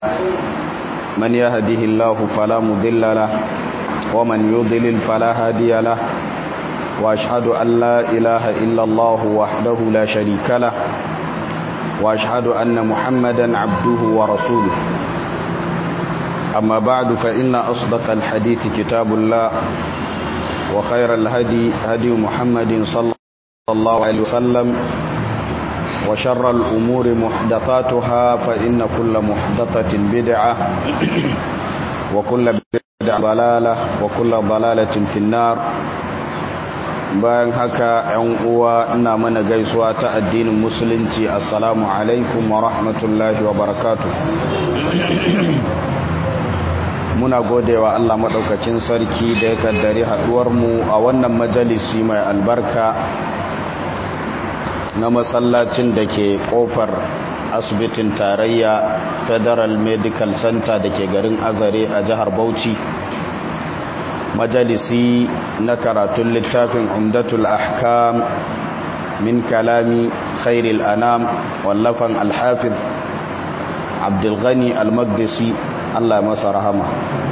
من يهده الله فلا مضل له ومن يضلل فلا هادي له وأشهد أن لا إله إلا الله وحده لا شريك له وأشهد أن محمدا عبده ورسوله أما بعد فإن أصدق الحديث كتاب الله وخير الهدي هدي محمد صلى الله عليه وسلم وشر الأمور محدثاتها فإن كل محدثة بدعة وكل بدعة ضلالة وكل ضلالة في النار bayan haka ‘yan uwa ina mana gaisuwa ta addinin musulunci assalamu alaikum wa rahmatullahi wa barakatu muna godewa Allah maɗaukacin sarki da ya kaddari haɗuwarmu a wannan majalisi mai albarka na masallacin da ke ƙofar asibitin tarayya federal medical center da ke garin azare a jihar bauchi majalisi na karatun littafin umdatul ahkam min kalami khairil anam wallafan alhafiz abdulghani almagdisi allah masa rahama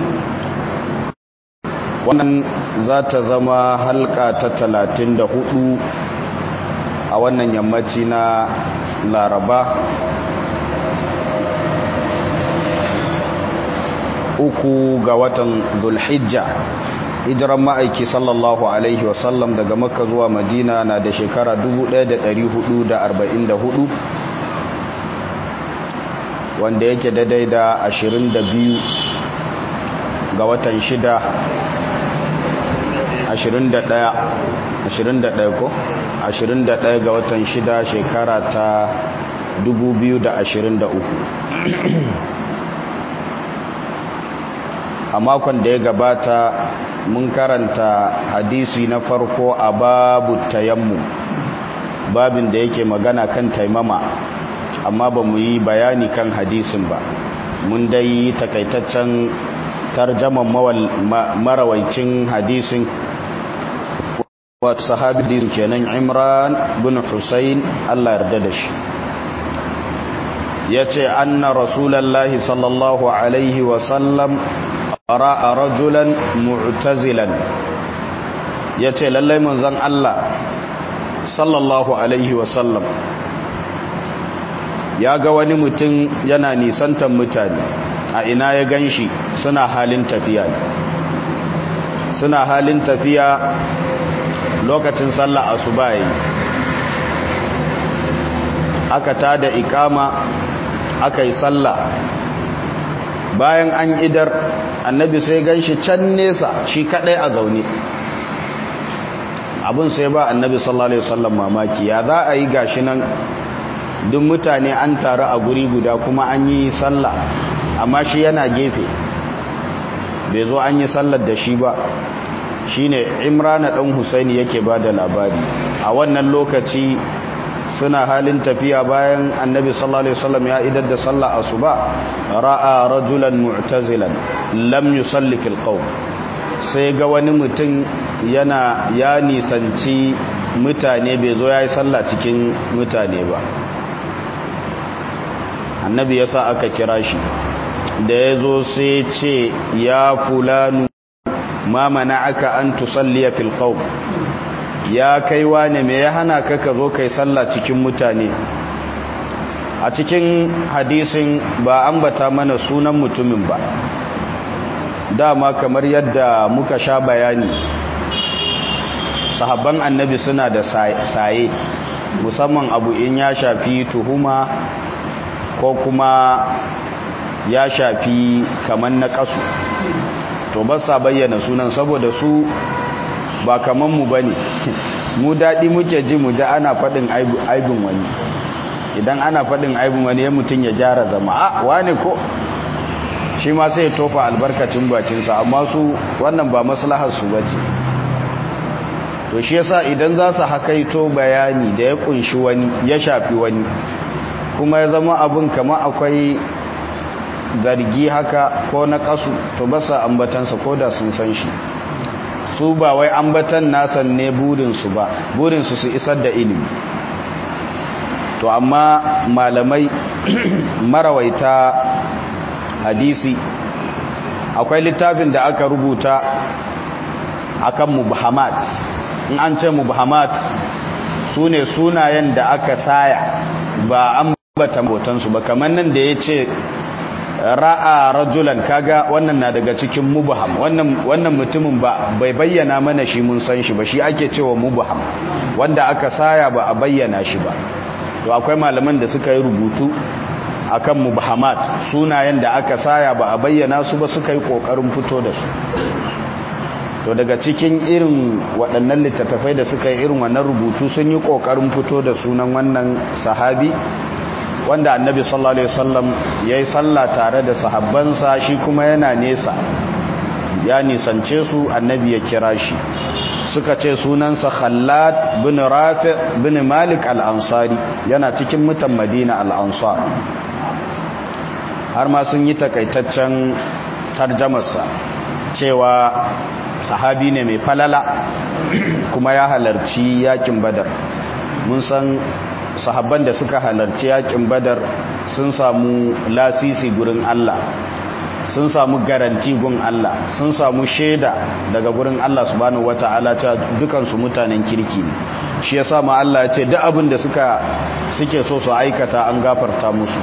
wannan za ta zama halka ta talatin da hudu a wannan yammaci na laraba uku ga watan dulhijja hijiran ma'aiki sallallahu alaihi wasallam daga makka zuwa madina na da shekara 1444 wanda yake daidai da 22 ga watan shida 21 21 ko 21 ga watan shida shekara ta 2023 a makon da ya gabata mun karanta hadisi na farko a babu tayammu babin da yake magana kan taimama amma ba mu yi bayani kan hadisin ba mun dai takaitaccen tarjaman marawaicin hadisin wata sahabi hadisin kenan imran bin husayn allah yarda da shi ya ce anna rasulallah sallallahu alaihi wasallam ra'a rajulan mu'tazilan yace lallai manzon Allah sallallahu alaihi wasallam ya ga wani mutum yana nisantan mutane a ina ya ganshi suna halin tafiya suna halin tafiya lokacin sallah asuba yi aka tada ikama aka yi sallah bayan an idar annabi sai gan shi can nesa shi kadai a zaune abin sai ba annabi sallallahu alaihi wasallam mamaki ya za a yi gashi nan duk mutane an taru a guri guda kuma an yi sallah amma shi yana gefe bai zo an yi sallar da shi ba shine imrana dan husaini yake ba da labari a wannan lokaci suna halin tafiya bayan annabi sallallahu alaihi wasallam ya idar da sallah asuba ra'a rajulan mu'tazilan lam yusalli fil qawm sai ga wani mutum yana ya nisanci mutane bai zo yayi sallah cikin mutane ba annabi yasa aka kira shi da yazo sai ce ya fulanu ma mana'aka an tusalliya fil qawm ya kai wane me ya hana ka ka zo kai sallah cikin mutane a cikin hadisin ba ambata mana sunan mutumin ba dama kamar yadda muka sha bayani sahabban annabi suna da saye musamman abu in ya shafi tuhuma ko kuma ya shafi kamar na kasu to ba sa bayyana sunan saboda su ba kaman mu bane mu daɗi muke ji mu ji ana faɗin aibin wani idan ana faɗin aibin wani ya mutum ya gyara zama a wane ko shi ma sai ya tofa albarkacin bakinsa amma su wannan ba maslahar su bace to shi yasa idan za su hakaito bayani da ya kunshi wani ya shafi wani kuma ya zama abin kama akwai zargi haka ko na kasu to ba sa ambatansa ko da sun san shi su ba wai ambatan nasan ne burinsu ba burinsu su isar da ilimi to amma malamai marawaita hadisi akwai littafin da aka rubuta akan mubhamat in an ce mubhamat su ne sunayen da aka saya ba an bata botansu ba kamar nan da ya ce ra'a rajulan kaga wannan na daga cikin mubham wannan wannan mutumin ba bai bayyana mana shi mun san shi ba shi ake cewa mubham wanda aka saya ba a bayyana shi ba to akwai malaman da suka yi rubutu akan mubhamat sunayen da aka saya ba a bayyana su ba suka yi kokarin fito da su to daga cikin irin waɗannan littattafai da suka yi irin wannan rubutu sun yi kokarin fito da sunan wannan sahabi wanda annabi sallallahu alaihi wasallam yayi sallah tare da sahabbansa shi kuma yana nesa ya nisance su annabi ya kira shi suka ce sunansa Khallad bin Rafi bin Malik al-Ansari yana cikin mutan Madina al-Ansar har ma sun yi takaitaccen tarjamarsa cewa sahabi ne mai falala kuma ya halarci yakin Badar mun san sahabban da suka halarci yakin badar sun samu lasisi gurin Allah sun samu garanti gun Allah sun samu shaida daga gurin Allah subhanahu wata'ala ta dukansu mutanen kirki ne shi yasa ma Allah ya ce duk abin da suka suke so su aikata an gafarta musu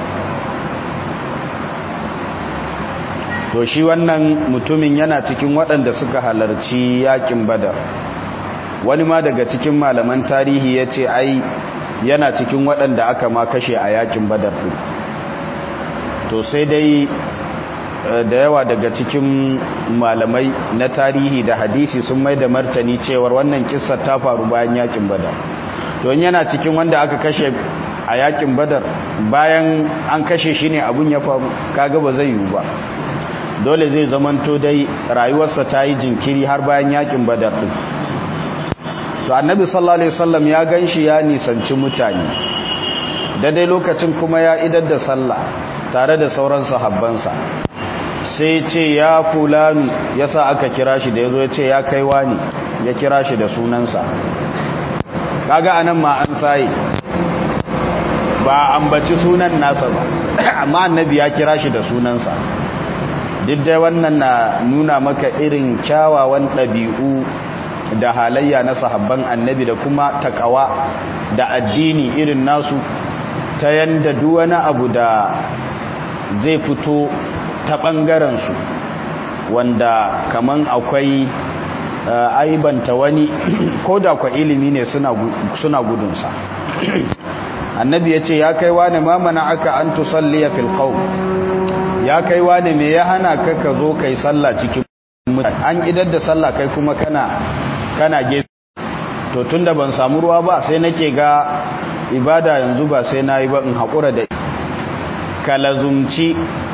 to shi wannan mutumin yana cikin waɗanda suka halarci yakin badar wani ma daga cikin malaman tarihi ya ce ai yana cikin waɗanda aka ma kashe a yakin badar ɗin to sai dai da yawa daga cikin malamai na tarihi da hadisi sun mai da martani cewar wannan kissar ta faru bayan yakin badar to yana cikin wanda aka kashe a yakin badar bayan an kashe shi ne abun ya faru kaga ba zai yiwu ba dole zai zamanto dai rayuwarsa ta yi jinkiri har bayan yakin badar ɗin to annabi sallallahu alaihi wasallam ya ganshi ya nisanci mutane daidai lokacin kuma ya idar da sallah tare da sauran sahabbansa sai ce ya fulani yasa aka kira shi da yazo ya ce ya kai wani ya kira shi da sunansa kaga anan ma an sai ba ambaci sunan nasa ba amma annabi ya kira shi da sunansa duk dai wannan na nuna maka irin kyawawan ɗabi'u da halayya na sahabban annabi da kuma takawa da addini irin nasu ta yanda duk wani abu da zai fito ta ɓangarensu wanda kaman akwai aibanta wani ko da kwa ilimi ne suna gudunsa annabi ya ce ya kai wani mamana aka an tusalliya fil qawm ya kai wani me ya hana ka ka zo kai sallah cikin mutane an idar da sallah kai kuma kana kana gefe to tunda ban samu ruwa ba sai nake ga ibada yanzu ba sai nayi ba in hakura da kalazumci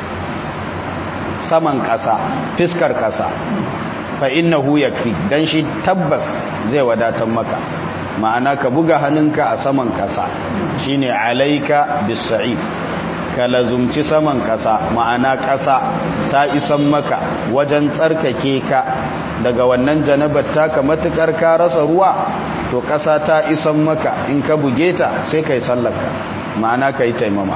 saman kasa fiskar kasa fa innahu yakfi dan shi tabbas zai wadatar maka ma'ana ka buga hannunka a saman kasa shine alaika bisa'id ka lazumci saman kasa ma'ana kasa ta isan maka wajen tsarkake ka daga wannan janabar taka matukar ka rasa ruwa to kasa ta isan maka in ka buge ta sai kai sallarka ma'ana kai taimama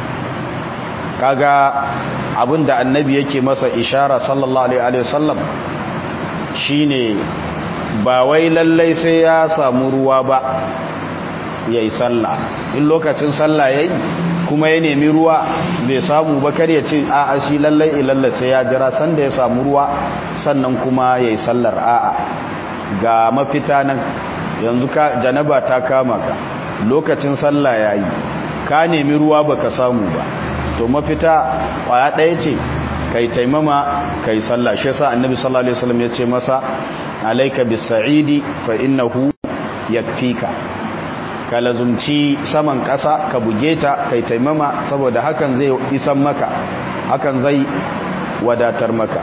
kaga abinda annabi yake masa ishara sallallahu alaihi wasallam shine ba wai lallai sai ya samu ruwa ba yayi sallah in lokacin sallah yayi kuma ya nemi ruwa bai samu ba kar ya ce a'a shi lallai ilalla sai ya jira sanda ya samu ruwa sannan kuma yayi sallar a'a ga mafita nan yanzu ka janaba ta kama ka lokacin sallah yayi ka nemi ruwa baka samu ba to mafita kwaya ɗaya ce kai taimama kai sallah shi yasa annabi sallallahu alaihi wasallam ya ce masa alayka bis-sa'idi fa innahu yakfika ka lazumci saman ƙasa ka buge ta kai taimama saboda hakan zai isan maka hakan zai wadatar maka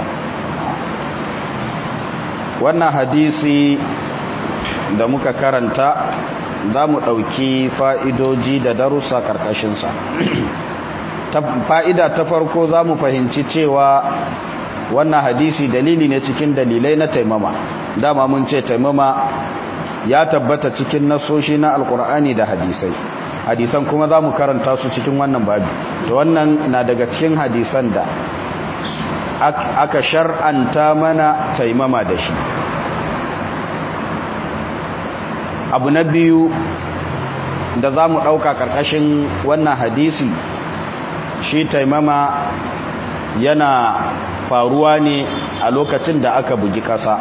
wannan hadisi da muka karanta za mu ɗauki fa'idoji da darussa ƙarƙashinsa fa'ida ta farko za mu fahimci cewa wannan hadisi dalili ne cikin dalilai na taimama dama mun ce taimama ya tabbata cikin nasoshi na alkur'ani da hadisai hadisan kuma za mu karanta su cikin wannan babi da wannan na daga cikin hadisan da aka shar'anta mana taimama da shi abu na biyu da za mu ɗauka ƙarƙashin wannan hadisi shi taimama yana faruwa ne a lokacin da aka bugi ƙasa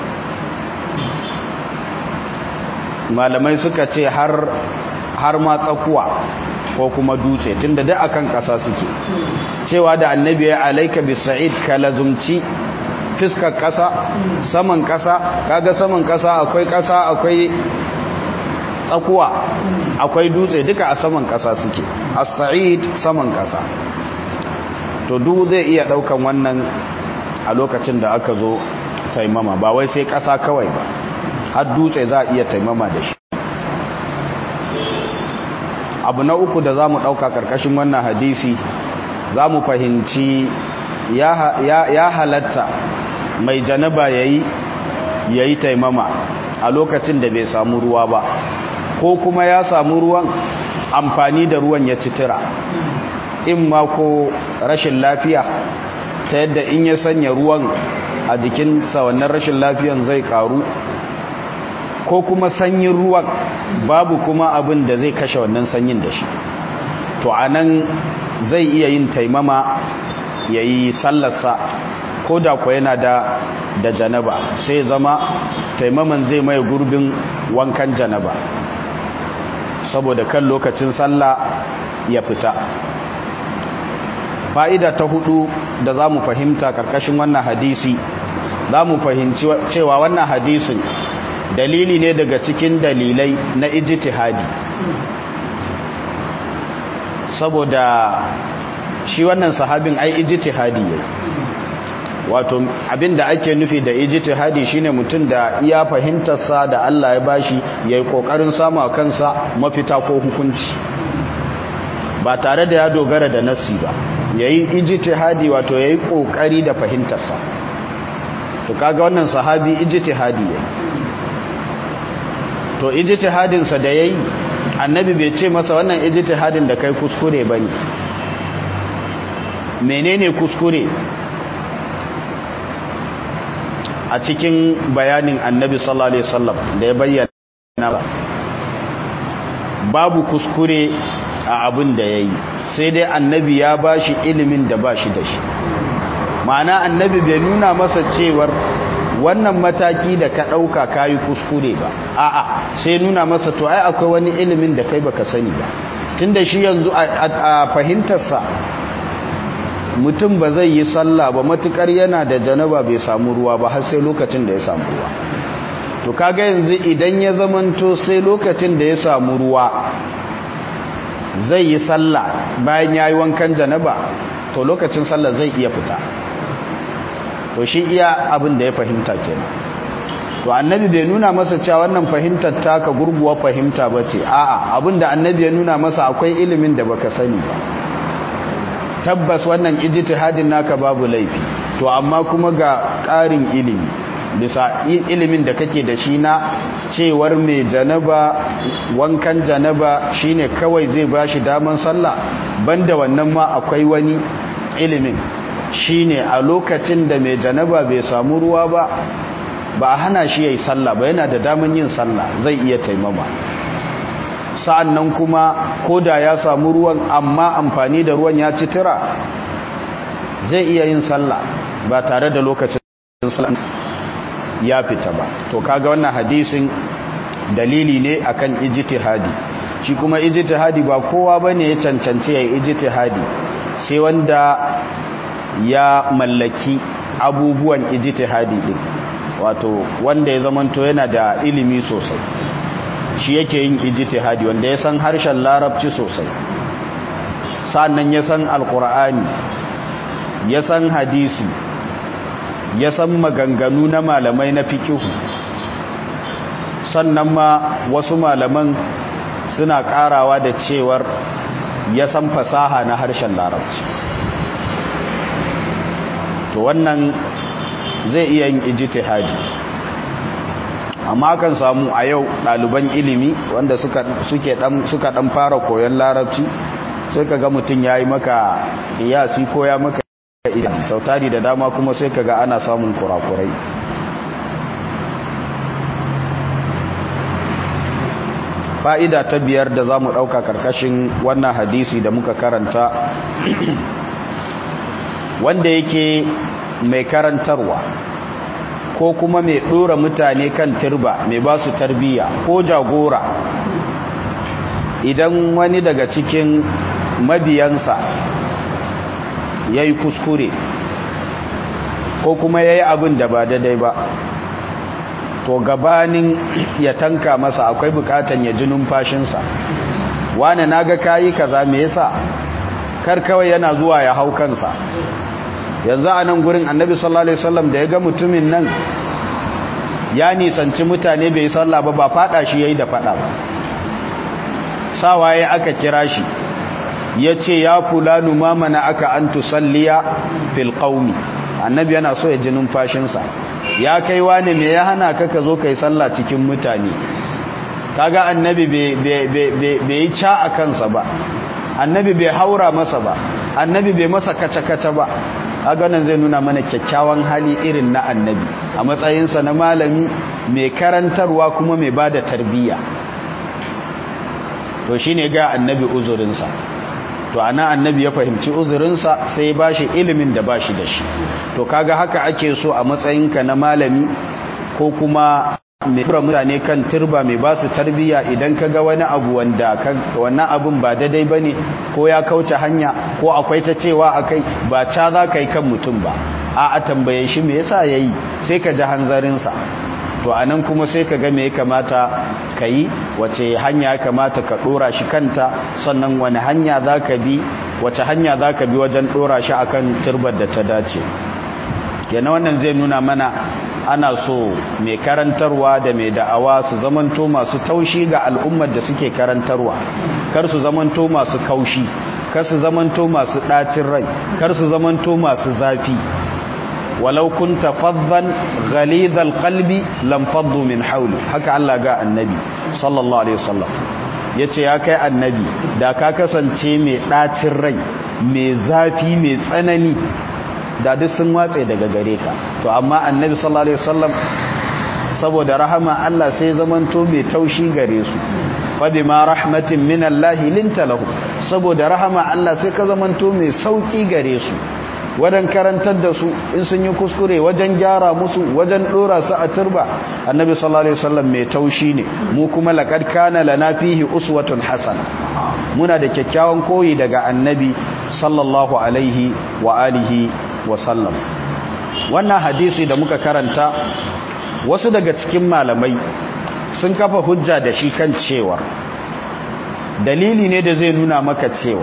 malamai suka ce har har ma tsakuwa ko kuma dutse tunda da akan ƙasa suke cewa da annabi ya alaika bi sa'id ka lazumci fiskar ƙasa saman ƙasa kaga saman ƙasa akwai ƙasa akwai tsakuwa akwai dutse duka a saman ƙasa suke as-sa'id saman ƙasa to duk zai iya daukan wannan a lokacin da aka zo taimama ba wai sai ƙasa kawai ba har dutse za a iya taimama da shi abu na uku da za mu ɗauka ƙarƙashin wannan hadisi za mu fahimci ya halatta mai janaba ya yi taimama a lokacin da bai samu ruwa ba ko kuma ya samu ruwan amfani da ruwan ya citira in ma ko rashin lafiya ta yadda in ya sanya ruwan a jikinsa wannan rashin lafiyan zai karu ko kuma sanyin ruwan babu kuma abin da zai kashe wannan sanyin da shi to a nan zai iya yin taimama ya yi sallarsa ko da kuwa yana da da janaba sai zama taimaman zai mai gurbin wankan janaba saboda kan lokacin sallah ya fita fa'ida ta hudu da za mu fahimta karkashin wannan hadisi za mu fahimci cewa wannan hadisin dalili ne daga cikin dalilai na ijtihadi saboda shi wannan sahabin ai ijtihadi yayi wato abinda ake nufi da ijtihadi shine mutum da iya fahimtarsa da Allah ya bashi yayi kokarin samu kansa mafita ko hukunci ba tare da ya dogara da nassi ba yayi ijtihadi wato yayi kokari da fahimtarsa to kaga wannan sahabi ijtihadi yayi to ijtihadin sa da yayi annabi bai ce masa wannan ijtihadin da kai kuskure bane menene kuskure a cikin bayanin annabi sallallahu alaihi wasallam da ya bayyana babu kuskure a abin da yayi sai dai annabi ya bashi ilimin da bashi da shi ma'ana annabi bai nuna masa cewar wannan mataki da ka ɗauka kayi kuskure ba a'a sai nuna masa to ai akwai wani ilimin da kai baka sani ba tunda shi yanzu a fahimtarsa mutum ba zai yi sallah ba matukar yana da janaba bai samu ruwa ba har sai lokacin da ya samu ruwa to kaga yanzu idan ya zamanto sai lokacin da ya samu ruwa zai yi sallah bayan yayi wankan janaba to lokacin sallah zai iya fita to shi iya abin da ya fahimta kenan to annabi bai nuna masa cewa wannan fahimtar taka gurguwar fahimta bace a'a abin da annabi ya nuna masa akwai ilimin da baka sani ba tabbas wannan ijtihadin naka babu laifi to amma kuma ga ƙarin ilimi bisa ilimin da kake da shi na cewar mai janaba wankan janaba shine kawai zai bashi daman sallah banda wannan ma akwai wani ilimin shine a lokacin da mai janaba bai samu ruwa ba ba a hana shi yayi sallah ba yana da daman yin sallah zai iya taimama sa'an nan kuma ko da ya samu ruwan amma amfani da ruwan ya ci tira zai iya yin sallah ba tare da lokacin sallah ya fita ba to kaga wannan hadisin dalili ne akan ijtihadi shi kuma ijtihadi ba kowa bane ya cancanci ya ijtihadi sai wanda ya mallaki abubuwan ijtihadi din wato wanda ya zamanto yana da ilimi sosai shi yake yin ijtihadi wanda ya san harshen larabci sosai sannan ya san alkur'ani ya san hadisi ya san maganganu na malamai na fikihu sannan ma wasu malaman suna karawa da cewar ya san fasaha na harshen larabci to wannan zai iya yin ijtihadi amma kan samu a yau ɗaliban ilimi wanda suka ɗan fara koyon larabci sai ka ga mutum ya yi maka ƙiyasi ko ya maka idan sautari da dama kuma sai kaga ana samun kurakurai fa'ida ta biyar da za mu ɗauka karkashin wannan hadisi da muka karanta wanda yake mai karantarwa ko kuma mai ɗora mutane kan turba mai ba su tarbiyya ko jagora idan wani daga cikin mabiyansa ya yi kuskure ko kuma ya yi abin da ba daidai ba to gabanin ya tanka masa akwai bukatan ya ji numfashinsa wane na ga kayi kaza me yasa kar kawai yana zuwa ya hau kansa yanzu a nan gurin annabi sallallahu alaihi wasallam da ya ga mutumin nan ya nisanci mutane bai sallah ba ba fada shi yayi da fada ba sawaye aka kira shi ya ce ya fulanu ma mana aka an tusalliya fil qaumi annabi yana so ya ji numfashinsa ya kai wani me ya hana ka ka zo kai sallah cikin mutane kaga annabi bai yi ca a kansa ba annabi bai haura masa ba annabi bai masa kaca-kaca ba kaga nan zai nuna mana kyakkyawan hali irin na annabi a matsayinsa na malami mai karantarwa kuma mai ba da tarbiyya to shine ga annabi uzurinsa to ana annabi ya fahimci uzurinsa sai ya bashi ilimin da bashi da shi to kaga haka ake so a matsayinka na malami ko kuma mai tura mutane kan turba mai ba su tarbiyya idan ka ga wani abu wanda wannan abun ba daidai ba ne ko ya kauce hanya ko akwai ta cewa a kai ba ca za ka yi kan mutum ba a a tambaye shi me yasa ya yi sai ka ji hanzarinsa to a nan kuma sai ka ga me ya kamata ka yi wace hanya ya kamata ka ɗora shi kanta sannan wani hanya za ka bi wace hanya za ka bi wajen ɗora shi akan turbar da ta dace kenan wannan zai nuna mana ana so mai karantarwa da mai da'awa su zamanto masu taushi ga al'ummar da suke karantarwa kar su zamanto masu kaushi kar su zamanto masu ɗacin rai kar su zamanto masu zafi walau kunta faddan ghalidhal qalbi lam faddu min hawli haka Allah ga annabi sallallahu alaihi wasallam yace ya kai annabi da ka kasance mai ɗacin rai mai zafi mai tsanani da duk sun watse daga gare ka to amma annabi sallallahu alaihi wasallam saboda rahama Allah sai zamanto mai taushi gare su fa bima rahmatin min Allah linta lahu saboda rahama Allah sai ka zamanto mai sauki gare su wajen karantar da su in sun yi kuskure wajen gyara musu wajen dora su a turba annabi sallallahu alaihi wasallam mai taushi ne mu kuma laqad kana lana fihi uswatun hasana muna da kyakkyawan koyi daga annabi sallallahu alaihi wa alihi wasallam wannan hadisi da muka karanta wasu daga cikin malamai sun kafa hujja da shi kan cewa dalili ne da zai nuna maka cewa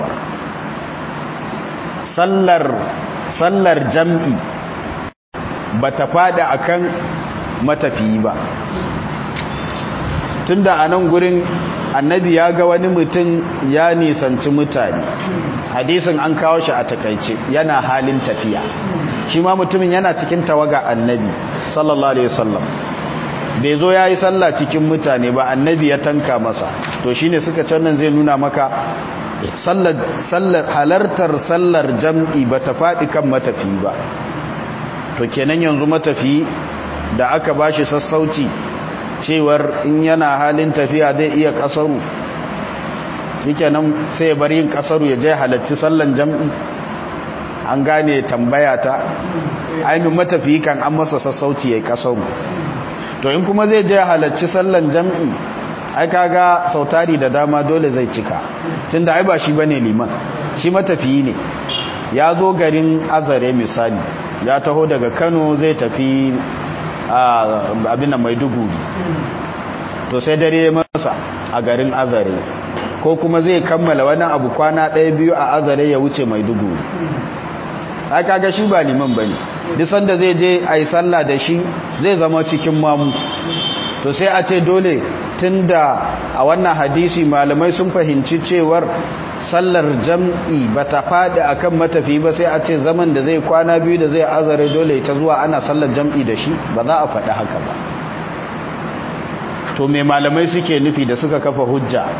sallar sallar jam'i ba ta fada akan matafiyi ba tunda a nan gurin annabi ya ga wani mutum ya nisanci mutane hadisin an kawo shi a takaice yana halin tafiya shi ma mutumin yana cikin tawaga annabi sallallahu alaihi wasallam bai zo ya yi sallah cikin mutane ba annabi ya tanka masa to shine suka cannan zai nuna maka sallar halartar sallar jam'i ba ta faɗi kan matafi ba to kenan yanzu matafi da aka bashi sassauci cewar in yana halin tafiya zai iya kasaru yake nan sai bar yin kasaru ya je halarci sallan jam'i an gane tambaya ta ainihin matafiyi kan an masa sassauci ya kasaru to in kuma zai je halarci sallan jam'i ai kaga sautari da dama dole zai cika tunda ai ba shi bane liman shi matafiyi ne ya zo garin azare misali ya taho daga kano zai tafi abin da maiduguri to sai dare masa a garin azare ko kuma zai kammala wani abu kwana ɗaya biyu a azare ya wuce maiduguri ai kaga shi ba liman bane duk sanda zai je ayi sallah da shi zai zama cikin mamu to sai a ce dole tunda a wannan hadisi malamai sun fahimci cewar sallar jam'i ba ta faɗi a kan matafi ba sai a ce zaman da zai kwana biyu da zai azare dole ta zuwa ana sallar jam'i da shi ba za a faɗi haka ba to mai malamai suke nufi da suka kafa hujja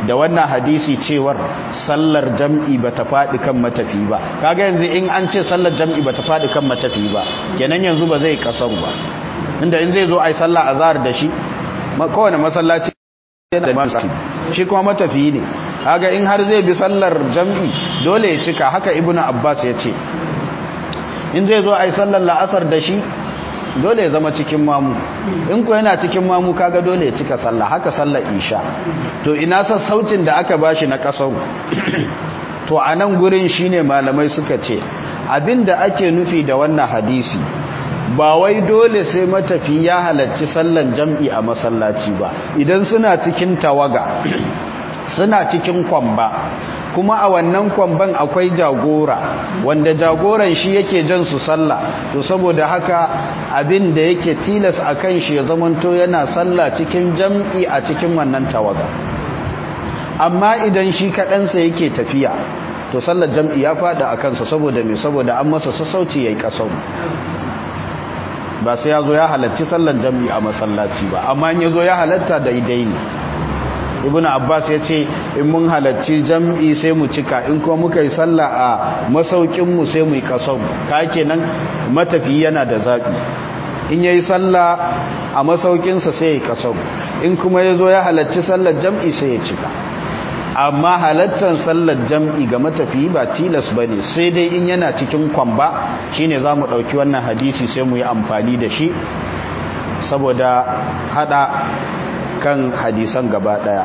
da wannan hadisi cewar sallar jam'i ba ta faɗi kan matafi ba kaga yanzu in an ce sallar jam'i ba ta faɗi kan matafi ba kenan yanzu ba zai kasar ba inda in zai zo a yi sallah a zahar da shi kowane masallaci da masu shi kuma matafi ne kaga in har zai bi sallar jam'i dole ya cika haka ibnu abbas ya ce in zai zo a yi sallar la'asar da shi dole ya zama cikin mamu in ku yana cikin mamu kaga dole ya cika sallah haka sallar isha to ina sassaucin da aka bashi na kasau to a nan gurin shine malamai suka ce abinda ake nufi da wannan hadisi ba wai dole sai matafi ya halarci sallan jam'i a masallaci ba idan suna cikin tawaga suna cikin kwamba kuma a wannan kwamban akwai jagora wanda jagoran shi yake jan su sallah to saboda haka abin da yake tilas a kan shi ya zamanto yana sallah cikin jam'i a cikin wannan tawaga amma idan shi kaɗansa yake tafiya to sallar jam'i ya faɗa a kansa saboda mai saboda an masa sassauci ya yi ƙasau ba sai ya zo ya halarci sallar jam'i a masallaci ba amma ya zo ya halatta daidai ne ibn abbas ya ce in mun halarci jam'i sai mu cika in kuma muka yi sallah a masaukinmu sai mu yi kasau ka kenan matafi yana da zaɓi in ya yi sallah a masaukinsa sai ya yi kasau in kuma ya zo ya halarci sallar jam'i sai ya cika amma halattar sallar jam'i ga matafi ba tilas ba ne sai dai in yana cikin kwamba shine za mu ɗauki wannan hadisi sai mu yi amfani da shi saboda hada kan hadisan gaba daya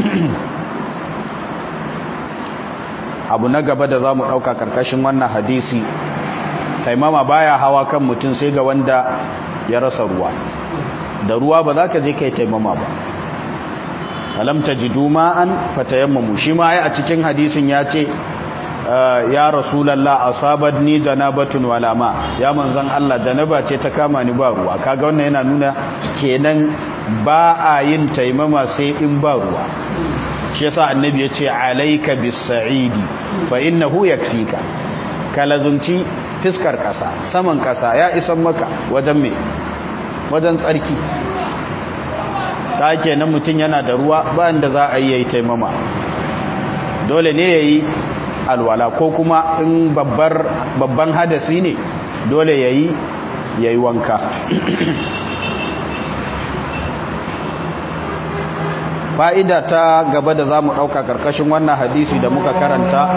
abu na gaba da za mu ɗauka ƙarƙashin wannan hadisi taimama baya hawa kan mutum sai ga wanda ya rasa ruwa da ruwa ba za ka je kai taimama ba alam tajidu ma'an fatayammamu shi ma ai a cikin hadisin ya ce ya rasulallah asabatni janabatun wala ma ya manzon Allah janaba ce ta kama ni ba ruwa kaga wannan yana nuna kenan ba a yin taimama sai in ba ruwa shi yasa annabi ya ce alayka bis-sa'idi fa innahu yakfika kalazunci fiskar kasa saman kasa ya isan maka wajen me wajen tsarki ta kenan mutum yana da ruwa ba inda za a yi yayi taimama dole ne yayi alwala ko kuma in babban hadasi ne dole yayi yayi wanka fa'ida ta gaba da za mu ɗauka ƙarƙashin wannan hadisi da muka karanta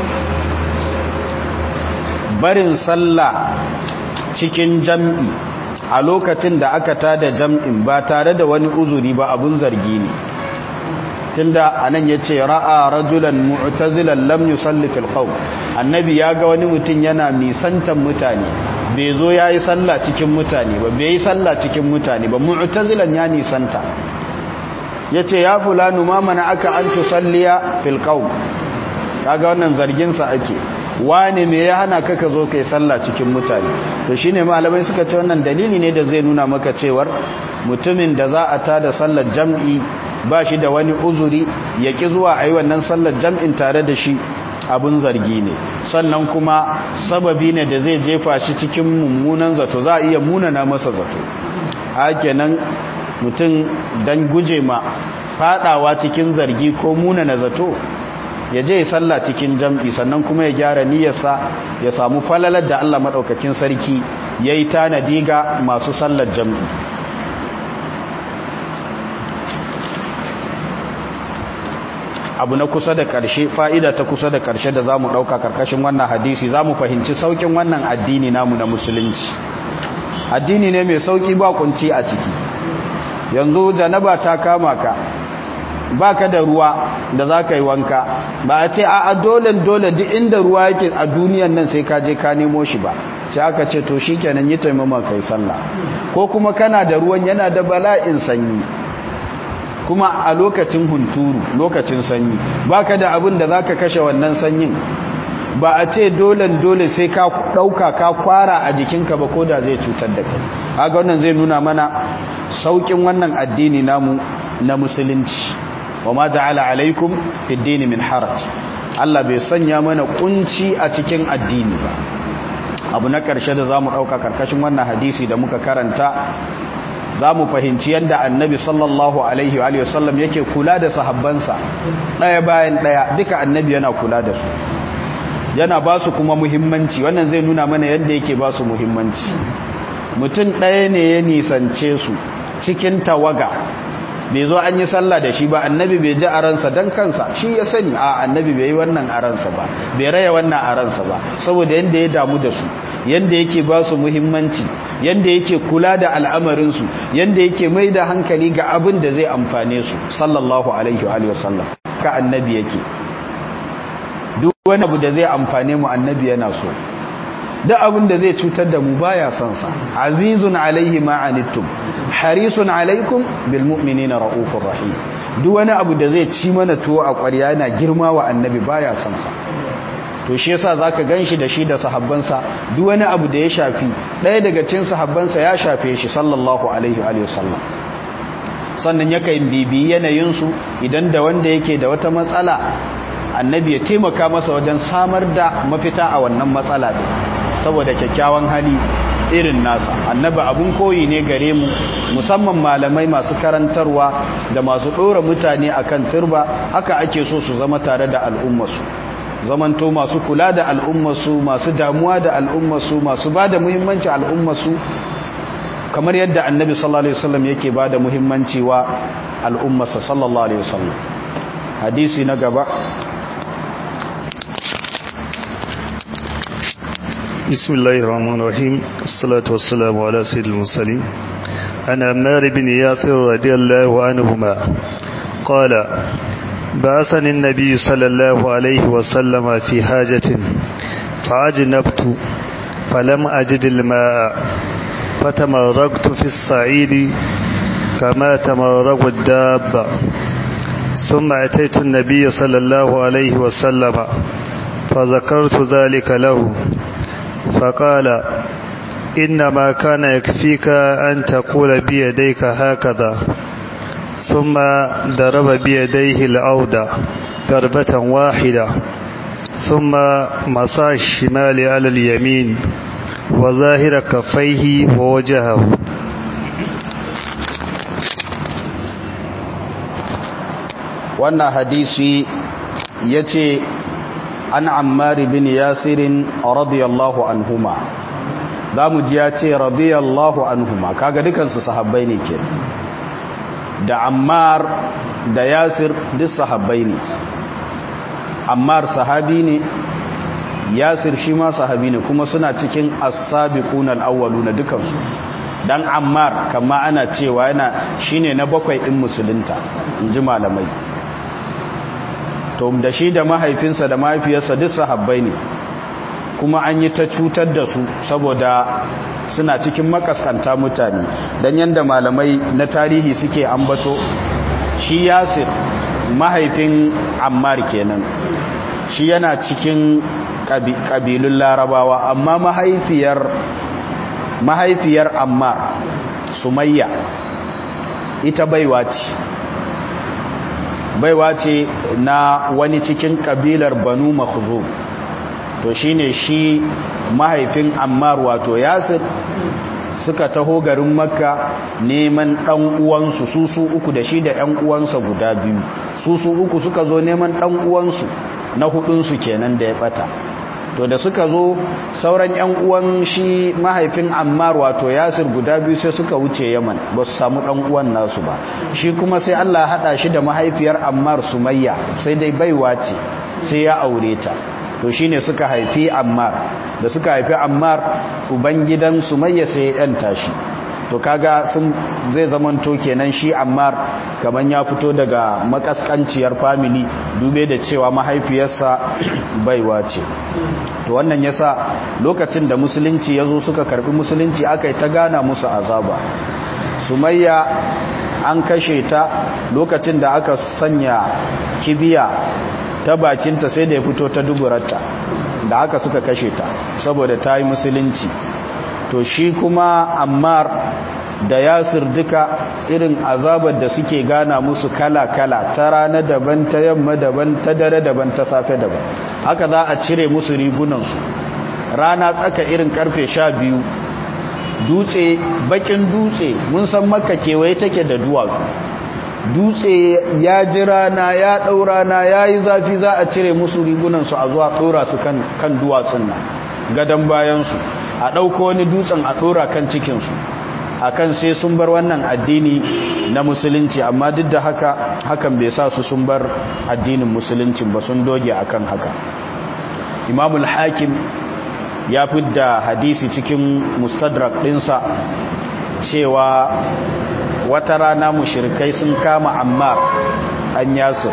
barin sallah cikin jam'i a lokacin da aka tada jam'in ba tare da wani uzuri ba abun zargi ne tunda anan yace ra'a rajulan mu'tazilan lam yusalli fil qawm annabi ya ga wani mutum yana nisantan mutane bai zo yayi sallah cikin mutane ba bai yi sallah cikin mutane ba mu'tazilan ya nisanta yace ya fulanu ma mana aka an tusalliya fil qawm kaga wannan zargin sa ake wane me ya hana ka ka zo kai sallah cikin mutane to shine malamai suka ce wannan dalili ne da zai nuna maka cewar mutumin da za a tada sallar jam'i ba shi da wani uzuri ya ƙi zuwa a yi wannan sallar jam'in tare da shi abin zargi ne sannan kuma sababi ne da zai jefa shi cikin mummunan zato za a iya munana masa zato hake nan mutum don guje ma fadawa cikin zargi ko munana zato ya je sallah cikin jam'i sannan kuma ya gyara niyyarsa ya samu falalar da Allah maɗaukakin sarki ya yi tanadi ga masu sallar jam'i abu na kusa da ƙarshe fa'ida ta kusa da ƙarshe da za mu ɗauka ƙarƙashin wannan hadisi za mu fahimci sauƙin wannan addini namu na musulunci addini ne mai sauƙi ba kunci a ciki yanzu janaba ta kama ka ba ka da ruwa da za ka yi wanka ba a ce a dole dole duk inda ruwa yake a duniyan nan sai ka je ka nemo shi ba sai aka ce to shi kenan yi taimama kai sallah ko kuma kana da ruwan yana da bala'in sanyi kuma a lokacin hunturu lokacin sanyi baka da abin da zaka kashe wannan sanyin ba a ce dole dole sai ka dauka ka kwara a jikinka ba ko da zai cutar da kai kaga wannan zai nuna mana saukin wannan addini namu na musulunci wa ma ja'ala alaikum fid din min haraj Allah bai sanya mana kunci a cikin addini ba abu na karshe da zamu dauka karkashin wannan hadisi da muka karanta za mu fahimci yadda annabi sallallahu alaihi wa sallam yake kula da sahabbansa ɗaya bayan ɗaya duka annabi yana kula da su yana ba su kuma muhimmanci wannan zai nuna mana yadda yake ba su muhimmanci mutum ɗaya ne ya nisance su cikin tawaga bai zo an yi sallah da shi ba annabi bai ji a ransa don kansa shi ya sani a annabi bai yi wannan a ransa ba bai raya wannan a ransa ba saboda yadda ya damu da su yadda yake ba su muhimmanci yadda yake kula da al'amarinsu yadda yake mai da hankali ga abin da zai amfane su sallallahu alaihi wa sallam ka annabi yake duk wani abu da zai amfane mu annabi yana so duk abin da zai cutar da mu baya son sa azizun alaihi ma anittum harisun alaikum bil mu'minina raufur rahim duk wani abu da zai ci mana tuwo a ƙwarya yana girma wa annabi baya son sa to shi yasa zaka ganshi da shi da sahabbansa duk wani abu da ya shafi ɗaya daga cikin sahabbansa ya shafe shi sallallahu alaihi wa sallam sannan yakan bibi yanayin su idan da wanda yake da wata matsala annabi ya taimaka masa wajen samar da mafita a wannan matsala din saboda kyakkyawan hali irin nasa annabi abun koyi ne gare mu musamman malamai masu karantarwa da masu ɗora mutane akan turba haka ake so su zama tare da al'ummarsu zamanto masu kula da al'ummarsu masu damuwa da al'ummarsu masu ba da muhimmanci al'ummarsu kamar yadda annabi sallallahu alaihi wasallam yake ba da muhimmanci wa al'ummarsa sallallahu alaihi wasallam hadisi na gaba بسم الله الرحمن الرحيم الصلاة والسلام على سيد المرسلين عن عمار بن ياسر رضي الله عنهما قال بعثني النبي صلى الله عليه وسلم في حاجة فعجنبت فلم أجد الماء فتمرقت في الصعيد كما تمرق الدابة ثم أتيت النبي صلى الله عليه وسلم فذكرت ذلك له فقال إنما كان يكفيك أن تقول بيديك هكذا ثم ضرب بيديه الأرض ضربة واحدة ثم مسى الشمال على اليمين وظاهر كفيه ووجهه wannan hadisi ya ce an ammari bin yasirin radiyallahu anhuma za mu ji ya ce radiyallahu anhuma kaga dukansu sahabbai ne ke da ammar da yasir duk sahabbai ne ammar sahabi ne yasir shi ma sahabi ne kuma suna cikin as-sabiquna al-awwaluna dukansu dan ammar kama ana cewa yana shine na bakwai din musulunta inji malamai to da shi da mahaifinsa da mahaifiyarsa duk sahabbai ne kuma an yi ta cutar da su saboda suna cikin makaskanta mutane don yadda malamai na tarihi suke ambato shi yasir mahaifin ammar kenan shi yana cikin ƙabilun larabawa amma mahaifiyar mahaifiyar ammar sumayya ita baiwa ce baiwa ce na wani cikin kabilar banu makhzum to shine shi mahaifin ammar wato yasir suka taho garin makka neman dan uwansu su su uku da shi da yan uwansa guda biyu su su uku suka zo neman dan uwansu na hudunsu kenan da ya bata to da suka zo sauran yan uwan shi mahaifin ammar wato yasir guda biyu sai suka wuce yaman ba su samu dan uwan nasu ba shi kuma sai allah haɗa shi da mahaifiyar ammar sumayya sai dai baiwa ce sai ya aure ta to shine suka haifi ammar da suka haifi ammar ubangidan sumayya sai ya yanta shi to kaga sun zai zamanto kenan shi ammar kaman ya fito daga makaskanciyar family dube da cewa mahaifiyarsa baiwa ce to wannan yasa lokacin da musulunci yazo suka karbi musulunci aka yi ta gana musu azaba sumayya an kashe ta lokacin da aka sanya kibiya ta bakinta sai da ya fito ta duburarta da aka suka kashe ta saboda ta yi musulunci to shi kuma ammar da yasir duka irin azabar da suke gana musu kala-kala ta rana daban ta yamma daban ta dare daban ta safe daban haka za a cire musu rigunansu rana tsaka irin karfe sha biyu dutse bakin dutse mun san makka kewaye take da duwatsu dutse ya ji rana ya ɗau rana ya yi zafi za a cire musu rigunansu a zuwa ɗora su kan duwatsun nan gadon bayansu a ɗauko wani dutsen a ɗora kan cikinsu a kan sai sun bar wannan addini na musulunci amma duk da haka hakan bai sa su sun bar addinin musulunci ba sun doge akan haka imamul hakim ya fidda hadisi cikin mustadrak ɗinsa cewa wata rana mushirikai sun kama ammar an yasir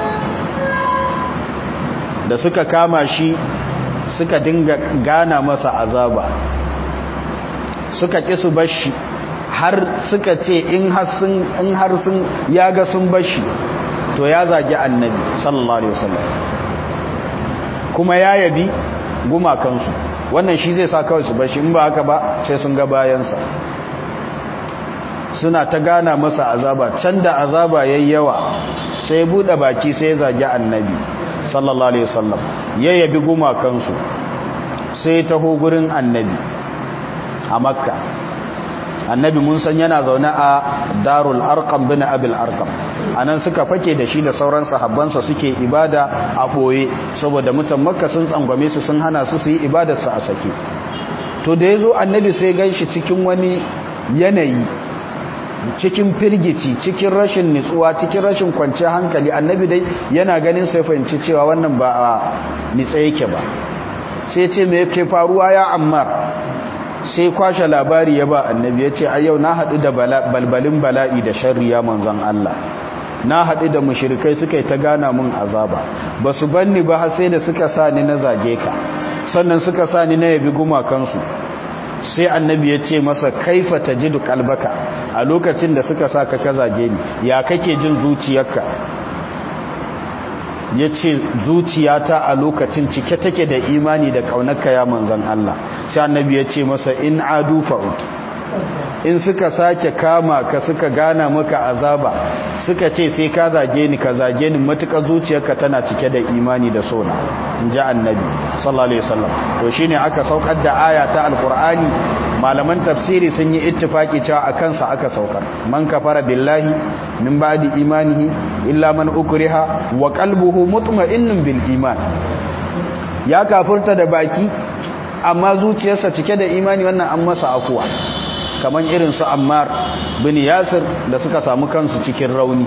da suka kama shi suka dinga gana masa azaba suka ƙi su bashi har suka ce in har sun ya ga sun bashi to ya zagi annabi sallallahu alaihi wasallam kuma ya yabi gumakansu wannan shi zai sa kawai su bashi in ba haka ba sai sun ga bayansa suna ta gana masa azaba can da azaba yayi yawa sai ya bude baki sai ya zagi annabi sallallahu alaihi wasallam ya yabi gumakansu sai taho gurin annabi a makka annabi mun san yana zaune a darul arqam bin abil arqam anan suka fake da shi da sauran sahabbansa suke ibada a boye saboda mutan makka sun tsangwame su sun hana su su yi ibadar su a sake to da yazo annabi sai ganshi cikin wani yanayi cikin firgici cikin rashin nitsuwa cikin rashin kwanciyar hankali annabi dai yana ganin sai fahimci cewa wannan ba a nitsa yake ba sai ce me yake faruwa ya ammar sai kwashe labari ya ba annabi ya ce a yau na haɗu da balbalin bala'i da sharriya manzan Allah na haɗu da mushirikai suka yi ta gana mun azaba ba su banni ba har sai da suka sa ni na zage ka sannan suka sa ni na yabi gumakansu sai annabi ya ce masa kaifa ta ji kalbaka a lokacin da suka sa ka ka zage ni ya kake jin zuciyarka ya ce zuciyata a lokacin cike take da imani da ƙaunarka ya manzan Allah sai annabi ya ce masa in adu fa'ud in suka sake kama ka suka gana maka azaba suka ce sai ka zage ni ka zage ni matuƙa zuciyarka tana cike da imani da sona in ji annabi sallallahu alaihi wasallam to shine aka saukar da aya ta alqur'ani malaman tafsiri sun yi ittifaki cewa akan sa aka saukar man kafara billahi min ba'di imanihi illa man ukriha wa qalbuhu mutma'innun bil iman ya kafurta da baki amma zuciyarsa cike da imani wannan an masa afuwa kamar irin su ammar bin yasir da suka samu kansu cikin rauni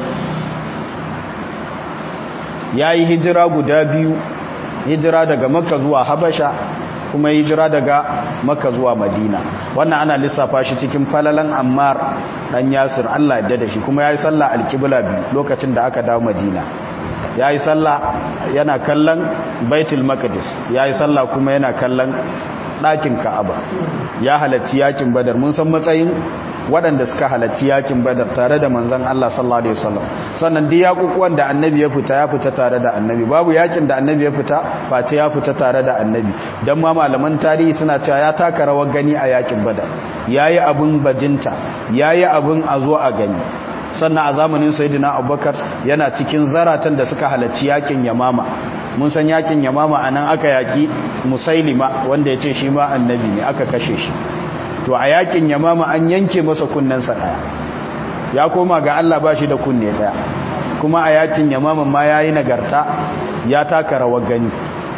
ya yi hijira guda biyu hijira daga makka zuwa habasha kuma hijira daga makka zuwa madina wannan ana lissafa shi cikin falalan ammar dan yasir allah yadda da shi kuma ya yi sallah alkibla biyu lokacin da aka dawo madina ya yi sallah yana kallon baitul maqdis ya yi sallah kuma yana kallon ɗakin ka'aba ya halarci yakin badar mun san matsayin waɗanda suka halarci yakin badar tare da manzan Allah sallallahu alaihi wasallam sannan duk yakukuwan da annabi ya fita ya fita tare da annabi babu yakin da annabi ya fita face ya fita tare da annabi dan ma malaman tarihi suna cewa ya taka rawar gani a yakin badar yayi abun bajinta yayi abun a zo a gani sannan a zamanin sayyidina abubakar yana cikin zaratan da suka halarci yakin yamama mun san yakin yamama anan aka yaki musailima wanda ya ce shi ma annabi ne aka kashe shi to a yakin yamama an yanke masa kunnensa daya ya koma ga Allah ba shi da kunne daya kuma a yakin yamama ma ya yi nagarta ya taka rawar gani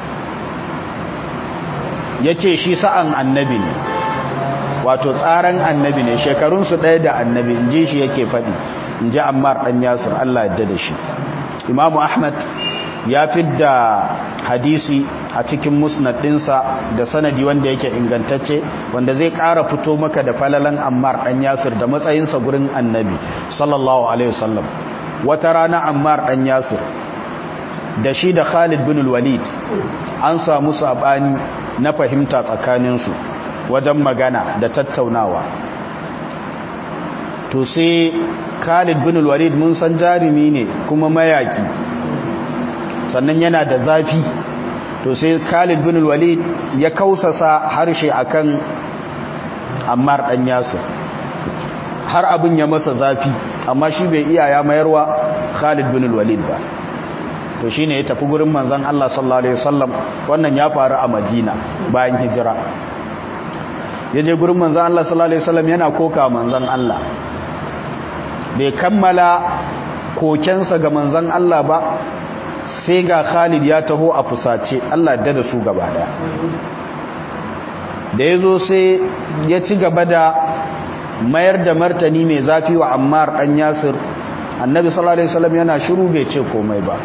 ya ce shi sa'an annabi ne wato tsaran annabi ne shekarunsu ɗaya da annabi in ji shi yake faɗi in ji ammar ɗan yasir Allah yadda da shi imamu ahmad ya fidda hadisi a cikin musnad ɗinsa da sanadi wanda yake ingantacce wanda zai ƙara fito maka da falalan ammar ɗan yasir da matsayinsa gurin annabi sallallahu alaihi wasallam wata rana ammar ɗan yasir da shi da khalid bin walid an samu saɓani na fahimta tsakaninsu wajen magana da tattaunawa to sai khalid bin walid mun san jarumi ne kuma mayaki sannan yana da zafi to sai Khalid bin Walid ya kausasa harshe akan Ammar dan Yasir har abin ya masa zafi amma shi bai iya ya mayarwa Khalid bin Walid ba to shine ya tafi gurin manzon Allah sallallahu alaihi wasallam wannan ya faru a Madina bayan hijira ya je gurin manzan Allah sallallahu alaihi wasallam yana koka manzan Allah bai kammala kokensa ga manzan Allah ba sai ga Khalid ya taho a fusace Allah da da su gaba daya da ya zo sai ya ci gaba da mayar da martani mai zafi wa Ammar dan Yasir annabi sallallahu alaihi wasallam yana shiru bai ce komai ba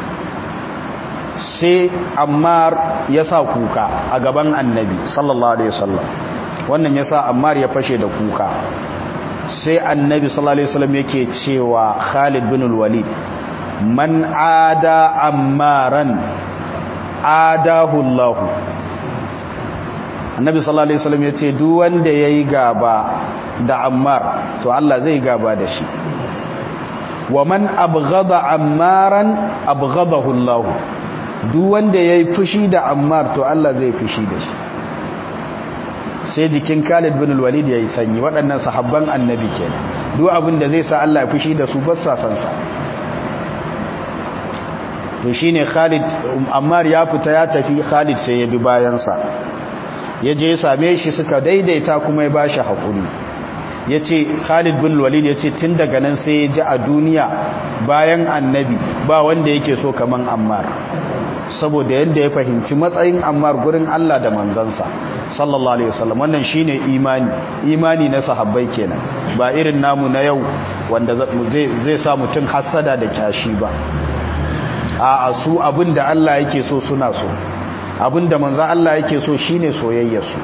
sai Ammar ya sa kuka a gaban annabi sallallahu alaihi wasallam wannan ya sa Ammar ya fashe da kuka sai annabi sallallahu alaihi wasallam yake cewa Khalid bin al-Walid man ada ammaran adahu Allah annabi sallallahu alaihi wasallam yace duk wanda yayi gaba da Ammar to Allah zai gaba da shi wa man abghada ammaran abghadahu Allah duk wanda yayi fushi da Ammar to Allah zai fushi da shi sai jikin Khalid bin Walid yayi sanyi waɗannan sahabban annabi kenan duk abin da zai sa Allah ya fushi da su ba sa san sa to shine Khalid Ammar ya fita ya tafi Khalid sai ya bi bayan sa ya je ya same shi suka daidaita kuma ya bashi hakuri yace Khalid bin Walid yace tun daga nan sai ya ji a duniya bayan annabi ba wanda yake so kaman Ammar saboda yadda ya fahimci matsayin ammar gurin Allah da manzansa sallallahu alaihi wasallam wannan shine imani imani na sahabbai kenan ba irin namu na yau wanda zai sa mutum hasada da kyashi ba a su abinda Allah yake so suna so abinda manzan Allah yake so shine soyayyarsu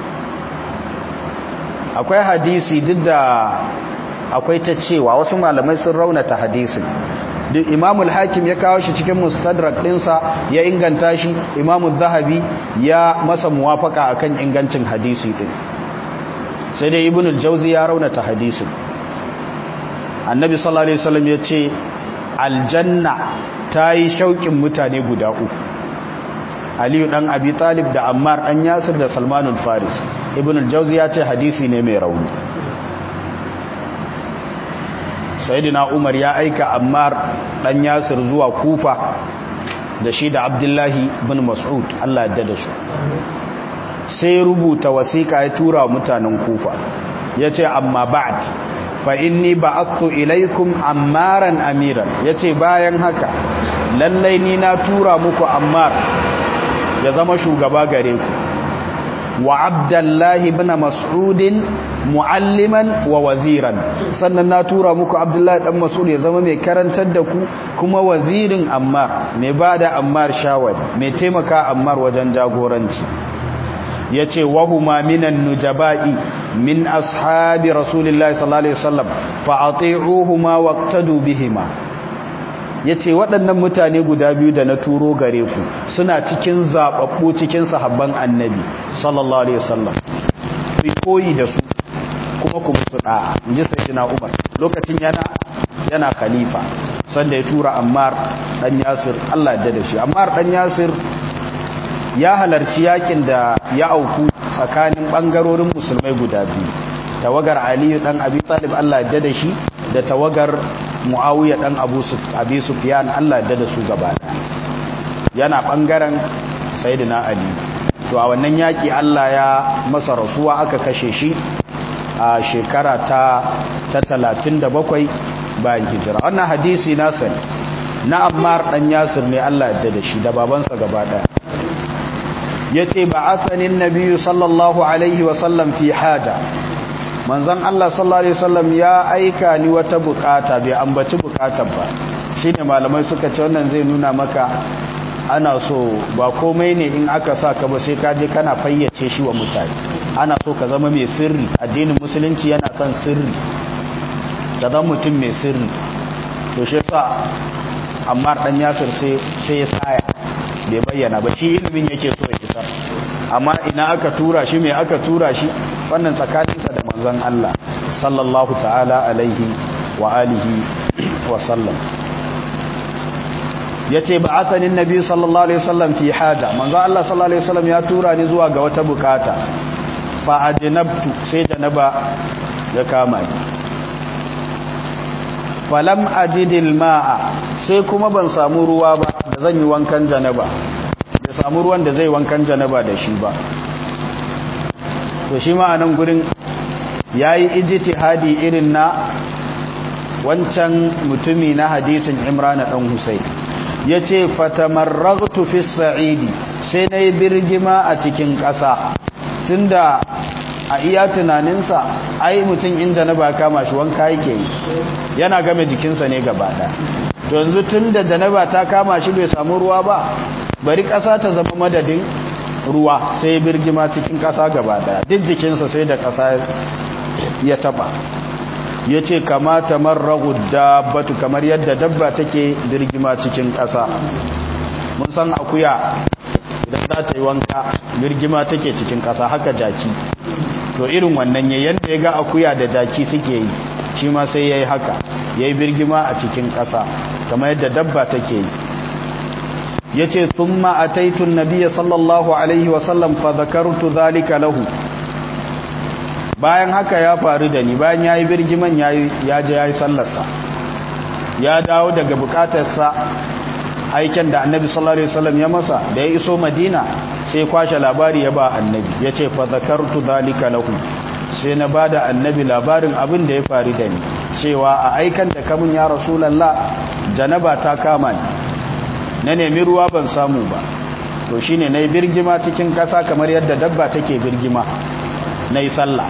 akwai hadisi duk da akwai ta cewa wasu malamai sun raunata hadisin duk imamul hakim ya kawo shi cikin mustadrak ɗinsa ya inganta shi imamul zahabi ya masa muwafaka akan ingancin hadisi ɗin sai dai ibn al-jauzi ya raunata hadisin annabi sallallahu alaihi wasallam ya ce aljanna ta yi shauƙin mutane guda uku aliyu ɗan abi talib da ammar ɗan yasir da salmanul faris ibn al-jauzi ya ce hadisi ne mai rauni sayidina umar ya aika ammar dan yasir zuwa kufa da shi da abdullahi bin mas'ud Allah ya da su sai rubuta wasiƙa ya tura mutanen kufa ya ce amma ba'd fa inni ba'attu ilaikum ammaran amiran ya ce bayan haka lallai ni na tura muku ammar ya zama shugaba gare ku wa abdullahi bin mas'udin mu'alliman wa waziran sannan na tura muku abdullahi dan mas'ud ya zama mai karantar da ku kuma wazirin ammar mai bada ammar shawari mai taimaka ammar wajen jagoranci yace wahuma minan nujaba'i min ashabi rasulillahi sallallahu alaihi wasallam fa ati'uhuma waqtadu bihima yace waɗannan mutane guda biyu da na turo gare ku suna cikin zababbu cikin sahabban annabi sallallahu alaihi wasallam ku koyi da su kuma ku musu da'a inji sayyidina Umar lokacin yana yana khalifa sanda ya tura Ammar dan Yasir Allah ya da shi Ammar dan Yasir ya halarci yakin da ya auku tsakanin bangarorin musulmai guda biyu tawagar Ali dan Abi Talib Allah ya da shi da tawagar Muawiya dan Abu Abi Sufyan Allah ya da su gaba yana bangaren Sayyidina Ali to a wannan yaki Allah ya masa rasuwa aka kashe shi a shekara ta ta 37 bayan hijira wannan hadisi na sani na Ammar dan Yasir ne Allah ya da shi da babansa gaba daya yace ba'athanin nabiyyu sallallahu alaihi wa sallam fi haja manzon Allah sallallahu alaihi wasallam ya aika ni wata bukata bai ambaci bukatar ba shine malamai suka ce wannan zai nuna maka ana so ba komai ne in aka sa ka ba sai ka je kana fayyace shi wa mutane ana so ka zama mai sirri addinin musulunci yana son sirri ka zama mutum mai sirri to shi yasa amma dan yasir sai sai ya saya bai bayyana ba shi ilimin yake so ya isar amma ina aka tura shi mai aka tura shi wannan tsakaninsa da manzon Allah sallallahu ta'ala alaihi wa alihi wa sallam yace ba'athani annabi sallallahu alaihi wasallam fi haja manzon Allah sallallahu alaihi wasallam ya tura ni zuwa ga wata bukata fa ajnabtu sai janaba ya kama ni falam ajidil ma'a sai kuma ban samu ruwa ba da zan yi wankan janaba bai samu ruwan da zai wankan janaba da shi ba to shi ma a nan gurin ya yi ijtihadi irin na wancan mutumi na hadisin imran dan husayn ya ce fatamarragtu fi sa'idi sai na yi birgima a cikin ƙasa tunda a iya tunaninsa ai mutum inda na ba kama shi wanka yake yi yana game jikinsa ne gaba ɗaya to yanzu tun da janaba ta kama shi bai samu ruwa ba bari ƙasa ta zama madadin ruwa sai birgima cikin ƙasa gaba ɗaya duk jikinsa sai da ƙasa ya taba ya ce kamata marragu dabbatu kamar yadda dabba take birgima cikin ƙasa mun san akuya idan za ta yi wanka birgima take cikin ƙasa haka jaki to irin wannan ya yadda ya ga akuya da jaki suke yi shi ma sai ya yi haka ya yi birgima a cikin ƙasa kamar yadda dabba take yi ya ce sun ma'ataitun nabiya sallallahu alaihi wasallam fa zakartu zalika lahu bayan haka ya faru da ni bayan ya yi birgiman ya je ya yi sallarsa ya dawo daga bukatarsa aiken da annabi sallallahu alaihi wasallam ya masa da ya iso madina sai kwashe labari ya ba annabi ya ce fa zakartu zalika lahu sai na ba da annabi labarin abin da ya faru da ni cewa a aikan da kamun ya rasulallah janaba ta kama ni na nemi ruwa ban samu ba to shine na yi birgima cikin ƙasa kamar yadda dabba take birgima na yi sallah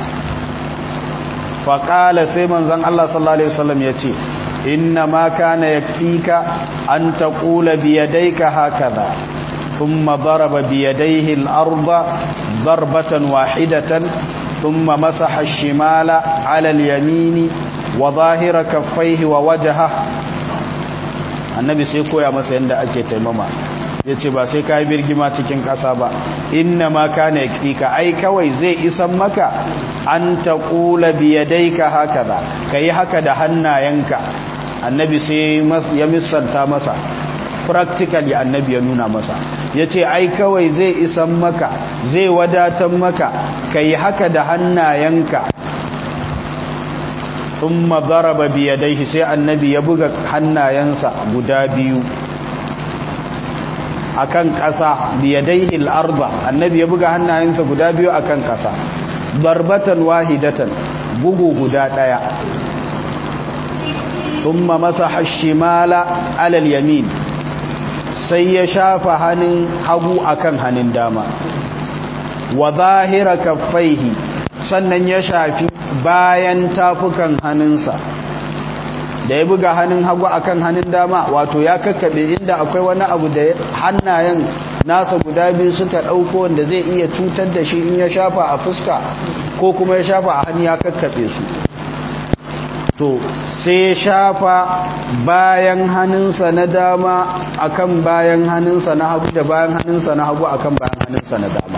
faƙala sai manzan Allah sallallahu Alaihi wasallam ya ce inna ma kana ya fika an ta ƙula biyadaika haka za ثم ضرب بيديه الأرض ضربة واحدة ثم مسح الشمال على اليمين وظاهر كفيه ووجهه النبي سيكو يا مسا يندا ake taimama yace ba sai kai birgima cikin kasa ba inna ma kana yakfika ai kawai zai isan maka an taqula bi yadayka hakaza kai haka da hannayenka annabi sai ya misanta masa practically annabi ya nuna masa ya ce ai kawai zai isan maka zai wadatar maka ka yi haka da hannayenka sun mazaraba biyadaihi sai annabi ya buga hannayensa guda biyu akan ƙasa biyadaihi al'arba annabi ya buga hannayensa guda biyu akan ƙasa barbatan wahidatan bugu guda ɗaya ثم مسح الشمال على اليمين sai ya shafa hannun hagu akan hannun dama wa zahira kaffaihi sannan ya shafi bayan tafukan hannunsa da ya buga hannun hagu akan hannun dama wato ya kakkabe inda akwai wani abu da hannayen nasa guda biyu suka ɗauko wanda zai iya cutar da shi in ya shafa a fuska ko kuma ya shafa a hannu ya kakkabe su to sai shafa bayan hannunsa na dama akan bayan hannunsa na hagu da bayan hannunsa na hagu akan bayan hannunsa na dama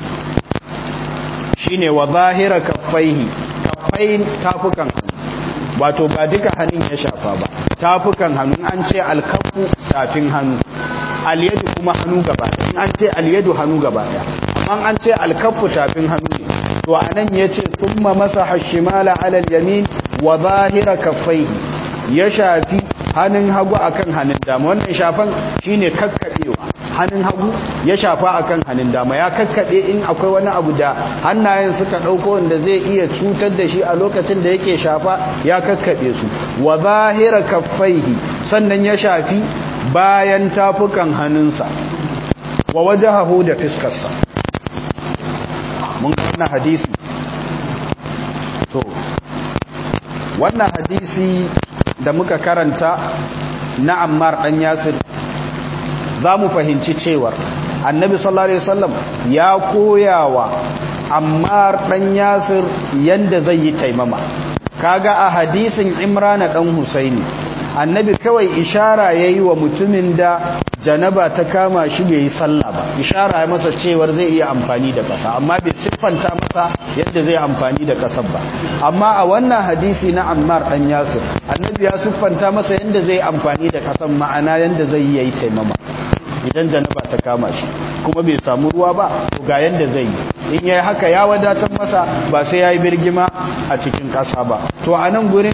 shine wa zahira kaffaihi kaffain tafukan hannu wato ba duka hannun ya shafa ba tafukan hannu an ce alkafu tafin hannu alyadu kuma hannu gaba in an ce alyadu hannu gaba amma an ce alkafu tafin hannu ne to anan yace thumma masaha shimala ala al-yamin wa zahira kaffaihi ya shafi hannun hagu akan hannun dama wannan shafan shine kakkabewa hannun hagu ya shafa akan hannun dama ya kakkabe in akwai wani abu da hannayen suka dauko wanda zai iya cutar da shi a lokacin da yake shafa ya kakkabe su wa zahira kaffaihi sannan ya shafi bayan tafukan hannunsa wa wajahahu da fiskarsa mun kana hadisi to wannan hadisi da muka karanta na ammar dan yasir za mu fahimci cewar annabi sallallahu alaihi wasallam ya koyawa ammar dan yasir yanda zai yi taimama kaga a hadisin imrana dan husaini annabi kawai ishara yayi wa mutumin da janaba ta kama shi bai yi sallah ba ishara ya masa cewar zai iya amfani da kasa amma bai siffanta masa yadda zai amfani da kasar ba amma a wannan hadisi na Ammar dan Yasir annabi ya siffanta masa yadda zai amfani da kasan ma'ana yadda zai yi taimama idan janaba ta kama shi kuma bai samu ruwa ba to ga yadda zai yi in yayi haka ya wadatar masa ba sai yayi birgima a cikin kasa ba to a nan gurin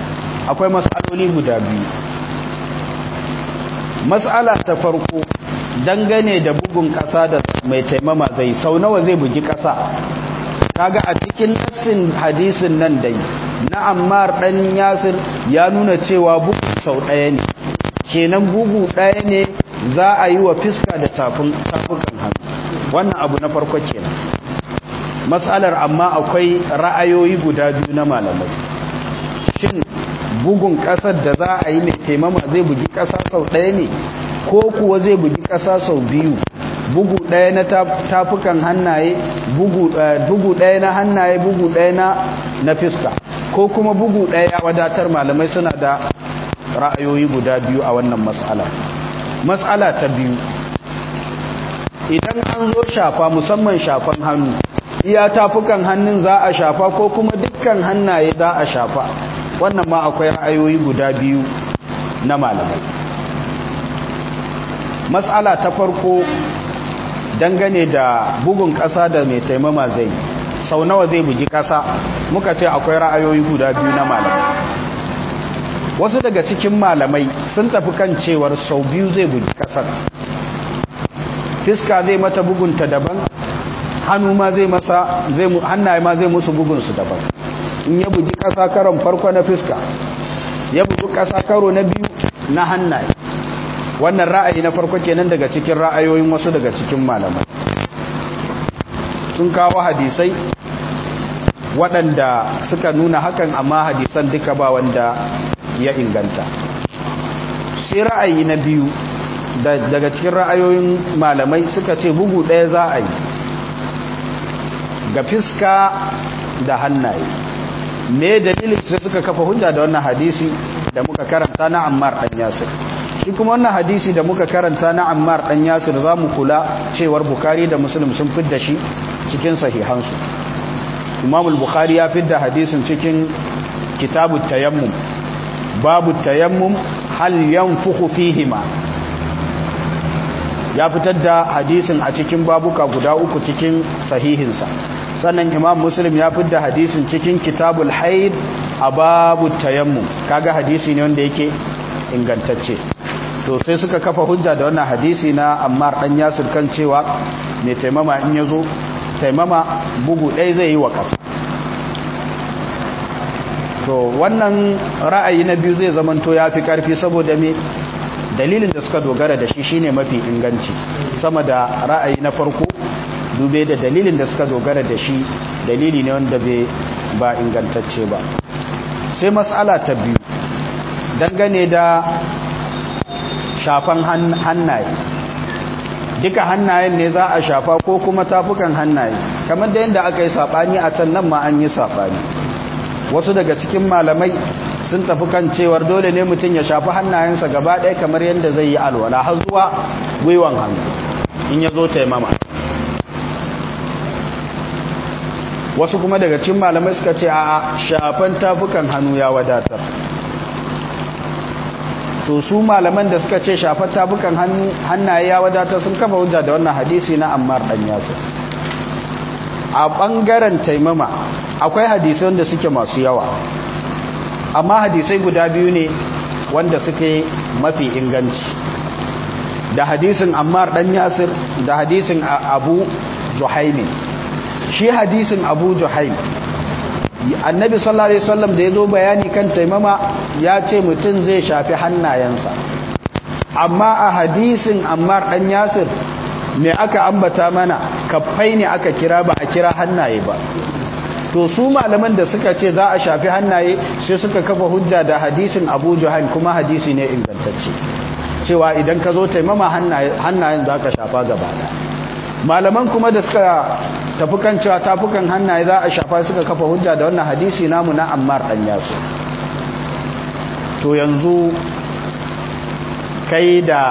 akwai matsaloli guda biyu matsala ta farko dangane da bugun ƙasa da mai taimama zai sau nawa zai bugi ƙasa kaga a cikin nassin hadisin nan dai na ammar dan yasir ya nuna cewa bugu sau ɗaya ne kenan bugu ɗaya ne za a yi wa fiska da tafukan hannu wannan abu na farko kenan matsalar amma akwai ra'ayoyi guda biyu na malamai shin bugun ƙasar da za a yi mai taimama zai bugi ƙasa sau ɗaya ne ko kuwa zai bugi ƙasa sau biyu bugu ɗaya na tafukan hannaye bugu ɗaya na hannaye bugu ɗaya na na fiska ko kuma bugu ɗaya wadatar malamai suna da ra'ayoyi guda biyu a wannan matsala matsala ta biyu idan an zo shafa musamman shafan hannu iya tafukan hannun za a shafa ko kuma dukkan hannaye za a shafa wannan ma akwai ra'ayoyi guda biyu na malamai matsala ta farko dangane da bugun ƙasa da mai taimama zai sau nawa zai bugi ƙasa muka ce akwai ra'ayoyi guda biyu na malamai wasu daga cikin malamai sun tafi kan cewar sau biyu zai bugi ƙasar fiska zai mata bugunta daban hannu ma zai masa zai hannaye ma zai musu bugunsu daban in ya bugi ƙasa karon farko na fiska ya bugi ƙasa karo na biyu na hannaye wannan ra'ayi na farko kenan daga cikin ra'ayoyin wasu daga cikin malamai sun kawo hadisai waɗanda suka nuna hakan amma hadisan duka ba wanda ya inganta sai ra'ayi na biyu daga cikin ra'ayoyin malamai suka ce bugu ɗaya za a yi ga fiska da hannaye me dalilin sai suka kafa hujja da wannan hadisi da muka karanta na ammar ɗan yasir shi kuma wannan hadisi da muka karanta na ammar ɗan yasir za mu kula cewar bukari da muslim sun fidda shi cikin sahihansu imam bukhari ya fidda hadisin cikin kitabu tayammum babu tayammum hal yanfukhu fihima ya fitar da hadisin a cikin babuka guda uku cikin sahihinsa sannan imam muslim ya fitar da hadisin cikin kitabul haid a babu tayammum kaga hadisi ne wanda yake ingantacce to sai suka kafa hujja da wannan hadisi na ammar dan yasir kan cewa mai taimama in yazo taimama bugu ɗaya zai yi wa ƙasa to wannan ra'ayi na biyu zai zamanto ya fi ƙarfi saboda me dalilin da suka dogara da shi shine mafi inganci sama da ra'ayi na farko dube da dalilin da suka dogara da shi dalili ne wanda bai ba ingantacce ba sai matsala ta biyu dangane da shafan hannaye duka hannayen ne za a shafa ko kuma tafukan hannaye kamar da yadda aka yi saɓani a can nan ma an yi saɓani wasu daga cikin malamai sun tafi kan cewar dole ne mutum ya shafi hannayensa gaba ɗaya kamar yadda zai yi alwala har zuwa gwiwan hannu in ya zo taimama wasu kuma daga cikin malamai suka ce a shafan tafukan hannu ya wadatar to su malaman da suka ce shafan tafukan hannaye ya wadatar sun kafa hujja da wannan hadisi na ammar dan yasir a ɓangaren taimama akwai hadisai wanda suke masu yawa amma hadisai guda biyu ne wanda suke mafi inganci da hadisin ammar dan yasir da hadisin abu juhaimin shi hadisin abu juhaim annabi sallallahu alaihi wasallam da ya zo bayani kan taimama ya ce mutum zai shafi hannayensa amma a hadisin ammar dan yasir me aka ambata mana kafai ne aka kira ba a kira hannaye ba to su malaman da suka ce za a shafi hannaye sai suka kafa hujja da hadisin abu juhaim kuma hadisi ne ingantacce cewa idan ka zo taimama hannayen za ka shafa gaba malaman kuma da suka tafi kan cewa tafukan hannaye za a shafa suka kafa hujja da wannan hadisi namu na ammar dan yasu to yanzu kai da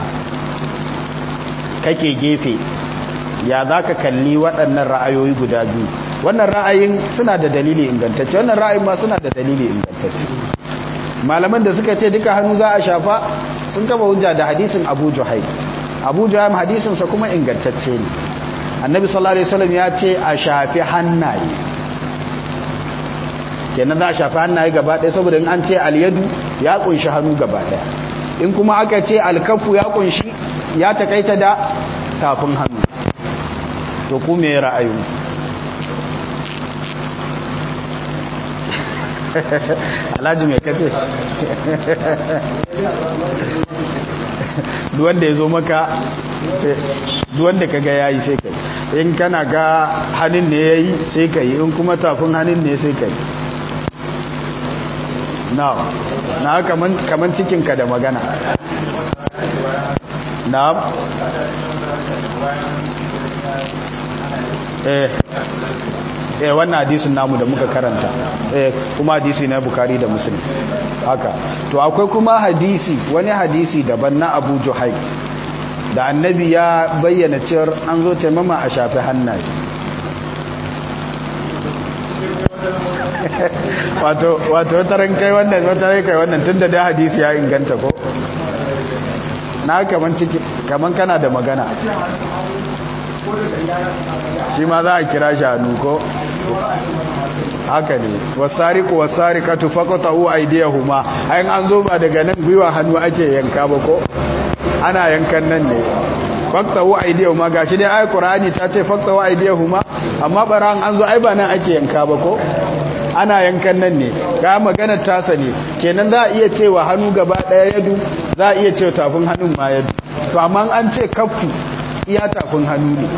kake gefe ya za ka kalli waɗannan ra'ayoyi guda biyu wannan ra'ayin suna da dalili ingantacce wannan ra'ayin ma suna da dalili ingantacce malaman da suka ce duka hannu za a shafa sun kaba hujja da hadisin abu juhaim abu juhaim hadisinsa kuma ingantacce ne annabi sallallahu alaihi wasallam ya ce a shafi hannaye kenan za a shafi hannaye gaba ɗaya saboda in an ce alyadu ya kunshi hannu gaba ɗaya in kuma aka ce alkafu ya kunshi ya takaita da tafin hannu to ku me ra'ayin alhaji mai kace duwanda ya zo maka duwanda ka ga yayi sai kai in kana ga hannun ne ya yi sai ka yi in kuma tafin hannun ne sai ka yi na na kaman cikinka da magana na eh eh wannan hadisin namu da muka karanta eh kuma hadisi na bukari da muslim haka to akwai kuma hadisi wani hadisi daban na abu juhai da annabi ya bayyana cewar an zo taimama a shafi hannaye wato wato wataran kai wannan wataran kai wannan tunda da hadisi ya inganta ko na kaman ciki kaman kana da magana shi ma za a kira shi hannu ko haka ne wasariku wasarikatu faqatu aydiyahuma ayin an zo ba daga nan gwiwa hannu ake yanka ba ko ana yankan nan ne faqatu aydiyahuma gashi dai ayi qur'ani ta ce faqatu aydiyahuma amma baran an zo ai ba nan ake yanka ba ko ana yankan nan ne ga magana tasa ne kenan za a iya cewa hannu gaba daya yadu za a iya cewa tafin hannun ma yadu to amma an ce kaffu iya tafin hannu ne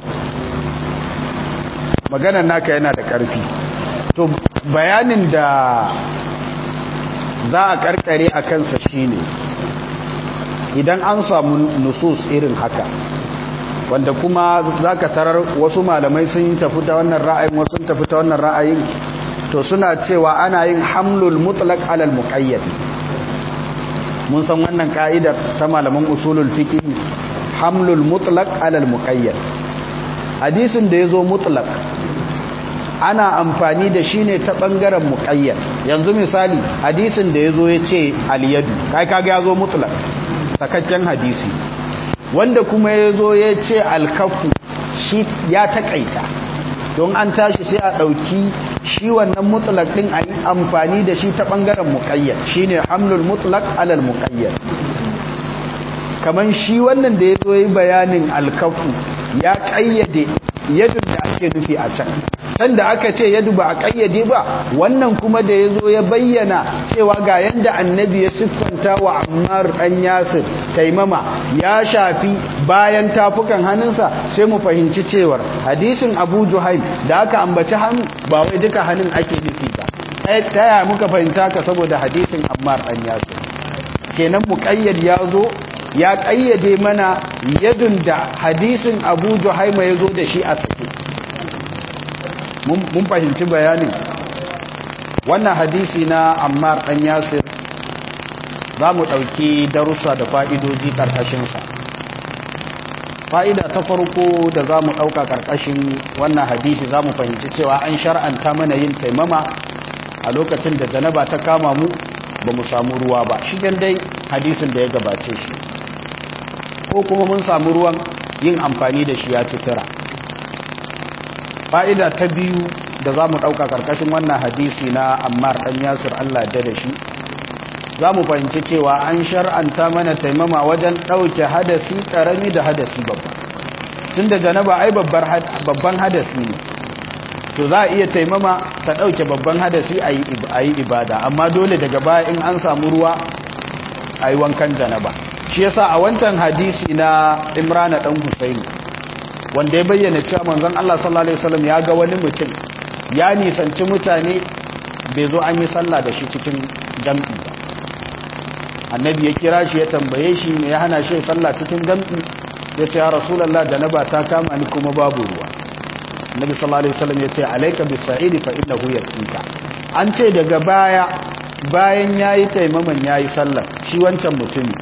maganar naka yana da ƙarfi to bayanin da za a karkare a kansa shine idan an samu nusus irin haka wanda kuma za ka tarar wasu malamai sun tafi ta wannan ra'ayin wasu tafi ta wannan ra'ayin to suna cewa ana yin hamlul mutlaq alal muqayyad mun san wannan ka'idar ta malaman usulul fiqh hamlul mutlaq alal muqayyad hadisin da yazo mutlaq ana amfani da shi ne ta bangaren muqayyad yanzu misali hadisin da yazo yace al-yadu kai kaga yazo mutlaq sakakken hadisi wanda kuma yazo yace al-kaffu shi ya takaita don an tashi sai a dauki shi wannan mutlaq din a yi amfani da shi ta bangaren muqayyad shine hamlul mutlaq alal muqayyad kaman shi wannan da ya zo yi bayanin alkafu ya kayyade yadda da ake nufi a can can da aka ce yadda ba a kayyade ba wannan kuma da ya zo ya bayyana cewa ga yadda annabi ya siffanta wa ammar ɗan yasir taimama ya shafi bayan tafukan hannunsa sai mu fahimci cewar hadisin abu juhaim da aka ambaci hannu ba wai duka hannun ake nufi ba ta yaya muka fahimta ka saboda hadisin ammar ɗan yasir kenan muƙayyad ya zo ya ƙayyade mana yadun da hadisin abu juhaima ya zo da shi a sake mun fahimci bayanin wannan hadisi na ammar ɗan yasir za mu ɗauki darussa da fa'idoji ƙarƙashinsa fa'ida ta farko da za mu ɗauka ƙarƙashin wannan hadisi za mu fahimci cewa an shar'anta mana yin taimama a lokacin da janaba ta kama mu ba mu samu ruwa ba shi dai hadisin da ya gabace shi ko kuma mun samu ruwan yin amfani da shi ya ci tira fa'ida ta biyu da za mu ɗauka ƙarƙashin wannan hadisi na ammar ɗan yasir allah da da shi za mu fahimci cewa an shar'anta mana taimama wajen ɗauke hadasi ƙarami da hadasi babba tun da janaba ai babban hadasi ne to za a iya taimama ta ɗauke babban hadasi a yi ibada amma dole daga baya in an samu ruwa a yi wankan janaba shi yasa a wancan hadisi na imrana ɗan husaini wanda ya bayyana cewa manzon Allah sallallahu alaihi wasallam ya ga wani mutum ya nisanci mutane bai zo an yi sallah da shi cikin jam'i ba annabi ya kira shi ya tambaye shi me ya hana shi sallah cikin jam'i ya ce ya rasulullah da na ba ta kama ni kuma babu ruwa annabi sallallahu alaihi wasallam ya ce alayka bis-sa'idi fa innahu yakfika an ce daga baya bayan yayi taimaman yayi sallah shi wancan mutumi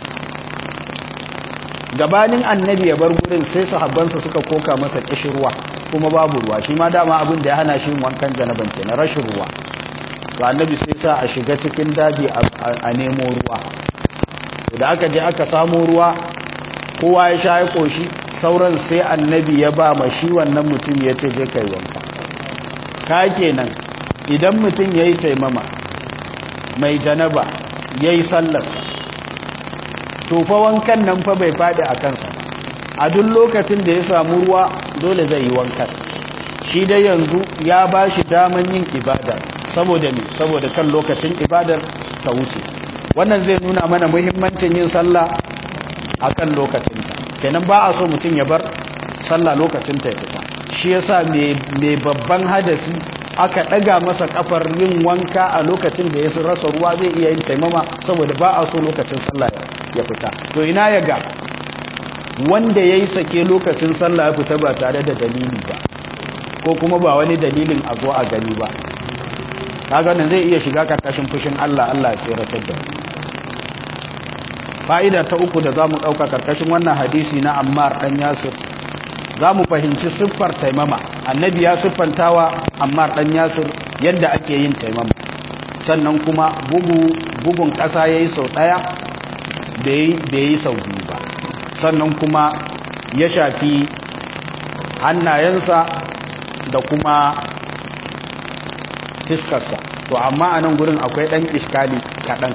gabanin annabi ya bar gurin sai sahabbansa suka koka masa kishirwa kuma babu ruwa shi ma dama abin da ya hana shi wankan janaban kenan rashin ruwa to annabi sai sa a shiga cikin daji a nemo ruwa da aka je aka samu ruwa kowa ya sha ya koshi sauran sai annabi ya ba ma shi wannan mutum ya ce je kai wanka ka kenan idan mutum yayi taimama mai janaba yayi sallarsa to fa wankan nan fa bai fadi a kansa a duk lokacin da ya samu ruwa dole zai yi wankan shi dai yanzu ya ba shi daman yin ibada saboda ne saboda kan lokacin ibadar ta wuce wannan zai nuna mana muhimmancin yin sallah a kan lokacinta kenan ba a so mutum ya bar sallah lokacinta ya fita shi yasa mai babban hadasi aka ɗaga masa kafar yin wanka a lokacin da ya rasa ruwa zai iya yin taimama saboda ba a so lokacin sallah ya fita to ina ya ga wanda ya yi sake lokacin sallah ya fita ba tare da dalili ba ko kuma ba wani dalilin a zo a gani ba kaga nan zai iya shiga karkashin fushin Allah Allah ya tsiratar da fa'ida ta uku da zamu dauka karkashin wannan hadisi na Ammar dan Yasir zamu fahimci siffar taimama annabi ya siffantawa Ammar dan Yasir yadda ake yin taimama sannan kuma bugu bugun kasa yayi sau daya bai yi sau biyu ba sannan kuma ya shafi hannayensa da kuma fiskarsa to amma a nan gurin akwai ɗan iskali kaɗan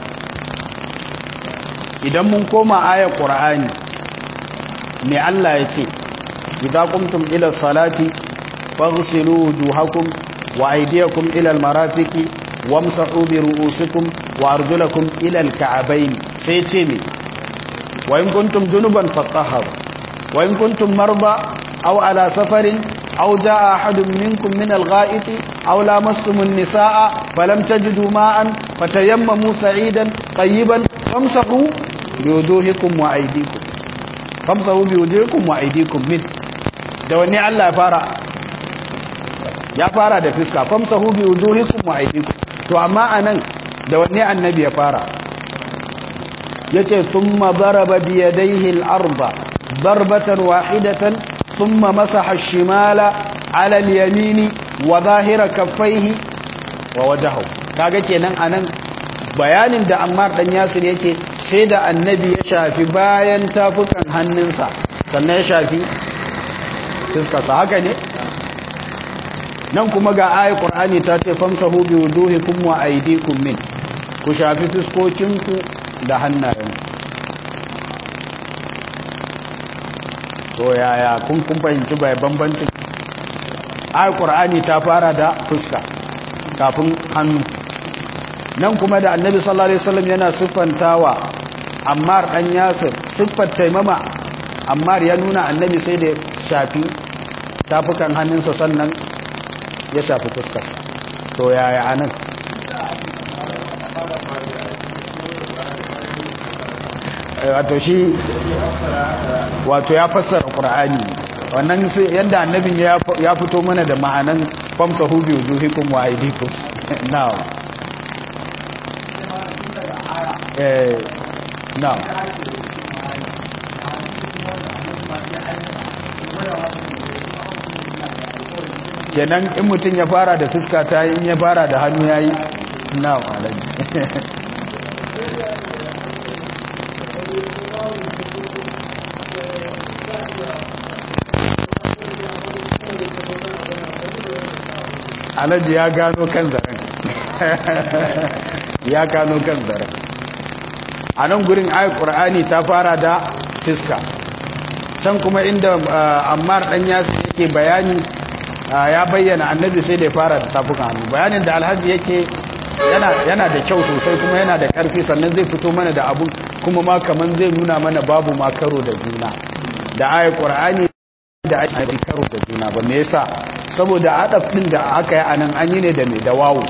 idan mun koma ayar ƙura'ani mai Allah ya ce idan kumtum ila salati faghsilu wujuhakum wa aydiyakum ila almarafiqi wamsahu bi ru'usikum wa arjulakum ila alka'bayn sai ce me wa in kuntum junuban fatahharu wa in kuntum marda aw ala safarin أو جاء أحد منكم من الغائط أو لامستم النساء فلم تجدوا ماء فتيمموا سعيدا طيبا فامسحوا بوجوهكم وأيديكم فامسحوا بوجوهكم وأيديكم منه da wani Allah ya fara ya fara da fiska famsahu bi wujuhikum wa aydikum to amma anan da wani annabi ya fara yace thumma daraba bi yadayhi al-arba darbatan wahidatan ثم مسح الشمال على اليمين وظاهر كفيه ووجهه kaga kenan anan bayanin da Ammar dan Yasir yake sai da annabi ya shafi bayan tafukan hannunsa sannan ya shafi fiskarsa haka ne nan kuma ga ayi Qur'ani ta ce famsahu bi wujuhikum wa aydikum min ku shafi fiskokinku da hannayenku to yaya kun kun fahimci bai bambancin ayat qur'ani ta fara da fuska kafin hannu nan kuma da annabi sallallahu alaihi wasallam yana siffantawa ammar dan yasir siffar taimama ammar ya nuna annabi sai da shafi tafukan hannunsa sannan ya shafi fuskarsa to yaya anan wato shi wato ya fassara qur'ani wannan yadda annabin ya fito mana da ma'anan famsahu bi wujuhikum wa aydikum now eh now kenan in mutum ya fara da fuska ta yi in ya fara da hannu yayi now alaji alhaji ya gano kan zaren ya gano kan zaren a nan gurin ayat ƙur'ani ta fara da fiska can kuma inda ammar ɗan yasu yake bayani ya bayyana annabi sai da ya fara da tafukan hannu bayanin da alhaji yake yana da kyau sosai kuma yana da ƙarfi sannan zai fito mana da abun kuma ma kaman zai nuna mana babu ma karo da juna da ayat ƙur'ani da ake karo da juna ba me yasa saboda adaf din da aka yi anan an yi ne da mai da wawu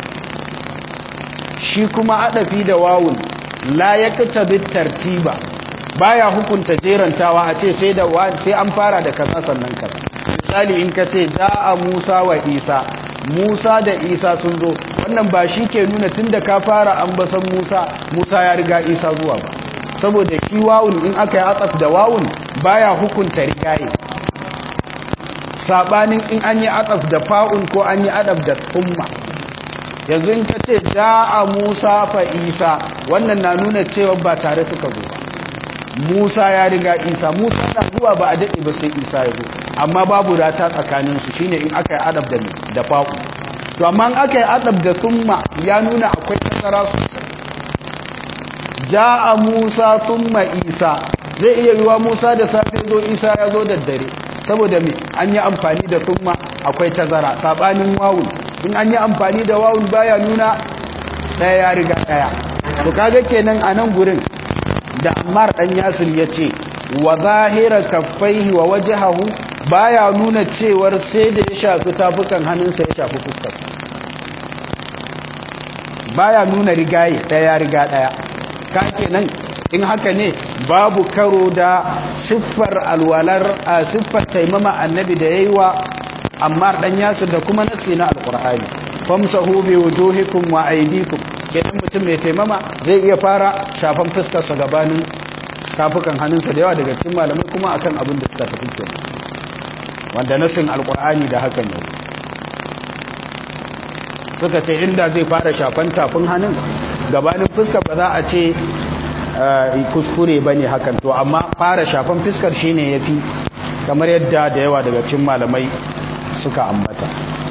shi kuma adafi da wawun la ya kata tartiba baya hukunta jerantawa a ce sai da sai an fara da kaza sannan kaza misali in ka ce a Musa wa Isa Musa da Isa sun zo wannan ba shi ke nuna tunda ka fara ambasan Musa Musa ya riga Isa zuwa ba saboda shi wawun in aka yi atsaf da wawun baya hukunta rigaye sabanin in an yi adaf da fa'un ko an yi adaf da umma yanzu in ka ce a musa fa isa wannan na nuna cewa ba tare suka zo ba musa ya riga isa musa na zuwa ba a daɗe ba sai isa ya zo amma babu rata tsakaninsu shine in aka yi adaf da da fa'un to amma in aka yi adaf da summa ya nuna akwai nasara sosai ja'a musa thumma isa zai iya yiwa musa da safe zo isa ya zo da dare saboda me an yi amfani da thumma akwai tazara sabanin wawun in an yi amfani da wawun baya nuna daya ya riga daya to kaga kenan a nan gurin da Ammar dan Yasir yace wa zahira kaffaihi wa wajhahu baya nuna cewar sai da ya shafi tafukan hannunsa ya shafi fuskarsa baya nuna rigaye daya riga daya ka kenan in haka ne babu karo da siffar alwalar a siffar taimama annabi da yayi wa Ammar dan Yasir da kuma nasi na alqur'ani famsahu bi wujuhikum wa aydikum kenan mutum mai taimama zai iya fara shafan fuskarsa gabanin tafukan hannunsa da yawa daga cikin malamai kuma akan abin da suka tafi kenan wanda nasin alkur'ani da hakan yau suka ce inda zai fara shafan tafin hannun gabanin fuskar ba za a ce kuskure ba ne hakan to amma fara shafan fuskar shine ya fi kamar yadda da yawa daga cikin malamai suka ambata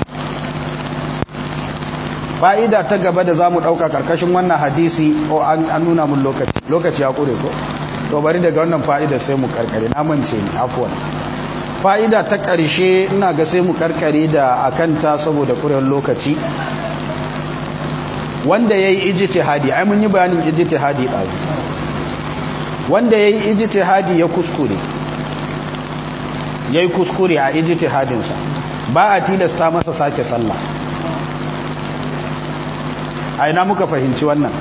fa'ida ta gaba da za mu ɗauka ƙarƙashin wannan hadisi o an nuna mun lokaci lokaci ya ƙure ko to bari daga wannan fa'ida sai mu ƙarƙare na mance ni afuwan fa'ida ta ƙarshe ina ga sai mu ƙarƙare da akanta saboda ƙuren lokaci wanda ya yi ijtihadi ai mun yi bayanin ijtihadi ɗazu wanda ya yi ijtihadi ya kuskure ya yi kuskure a ijtihadinsa ba a tilasta masa sake sallah a ina muka fahimci wannan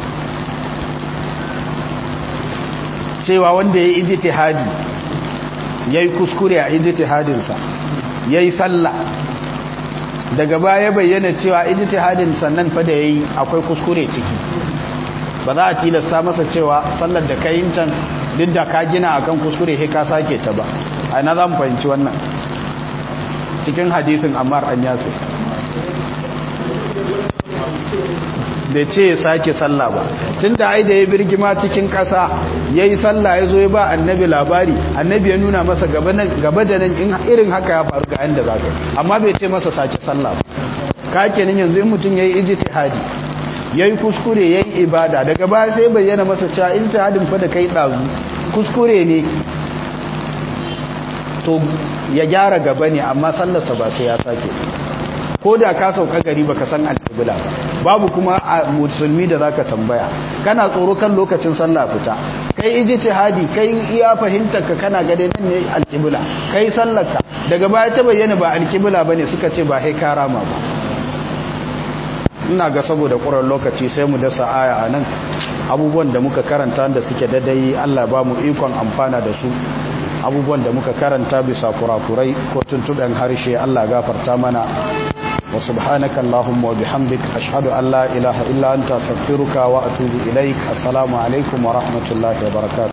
cewa wanda ya yi ijtihadi ya yi kuskure a ijtihadinsa ya yi sallah daga baya bayyana cewa ijtihadin sannan fa da ya yi akwai kuskure ciki ba za a tilasta masa cewa sallar da ka yin can duk da ka gina akan kuskure he ka sake ta ba a ina za mu fahimci wannan cikin hadisin ammar an yasir bai ce ya sake sallah ba tun da ai da ya birgima cikin ƙasa ya yi sallah ya zo ya ba annabi labari annabi ya nuna masa gaba da nan in irin haka ya faru ga yadda za ka amma bai ce masa sake sallah ba ka kenan yanzu in mutum ya yi ijtihadi ya yi kuskure ya yi ibada daga baya sai bayyana masa cewa ijtihadin fa da kai ɗazu kuskure ne to ya gyara gaba ne amma sallarsa ba sai ya sake ko da ka sauka gari baka san alƙibla ba babu kuma a musulmi da zaka tambaya kana tsoro kan lokacin sallah fita kai ijtihadi kai iya fahimtar ka kana ga dai nan ne alƙibla kai sallarka daga baya ta bayyana ba alƙibla bane suka ce ba sai karama ba ina ga saboda ƙurar lokaci sai mu dasa aya a nan abubuwan da muka karanta da suke dadai Allah ba mu ikon amfana da su abubuwan da muka karanta bisa kurakurai ko tuntuɓen harshe Allah gafarta mana wa subhanaka Allahumma wa bihamdik ashhadu an la ilaha illa anta astaghfiruka wa atubu ilaik assalamu alaikum wa rahmatullahi wa barakatuh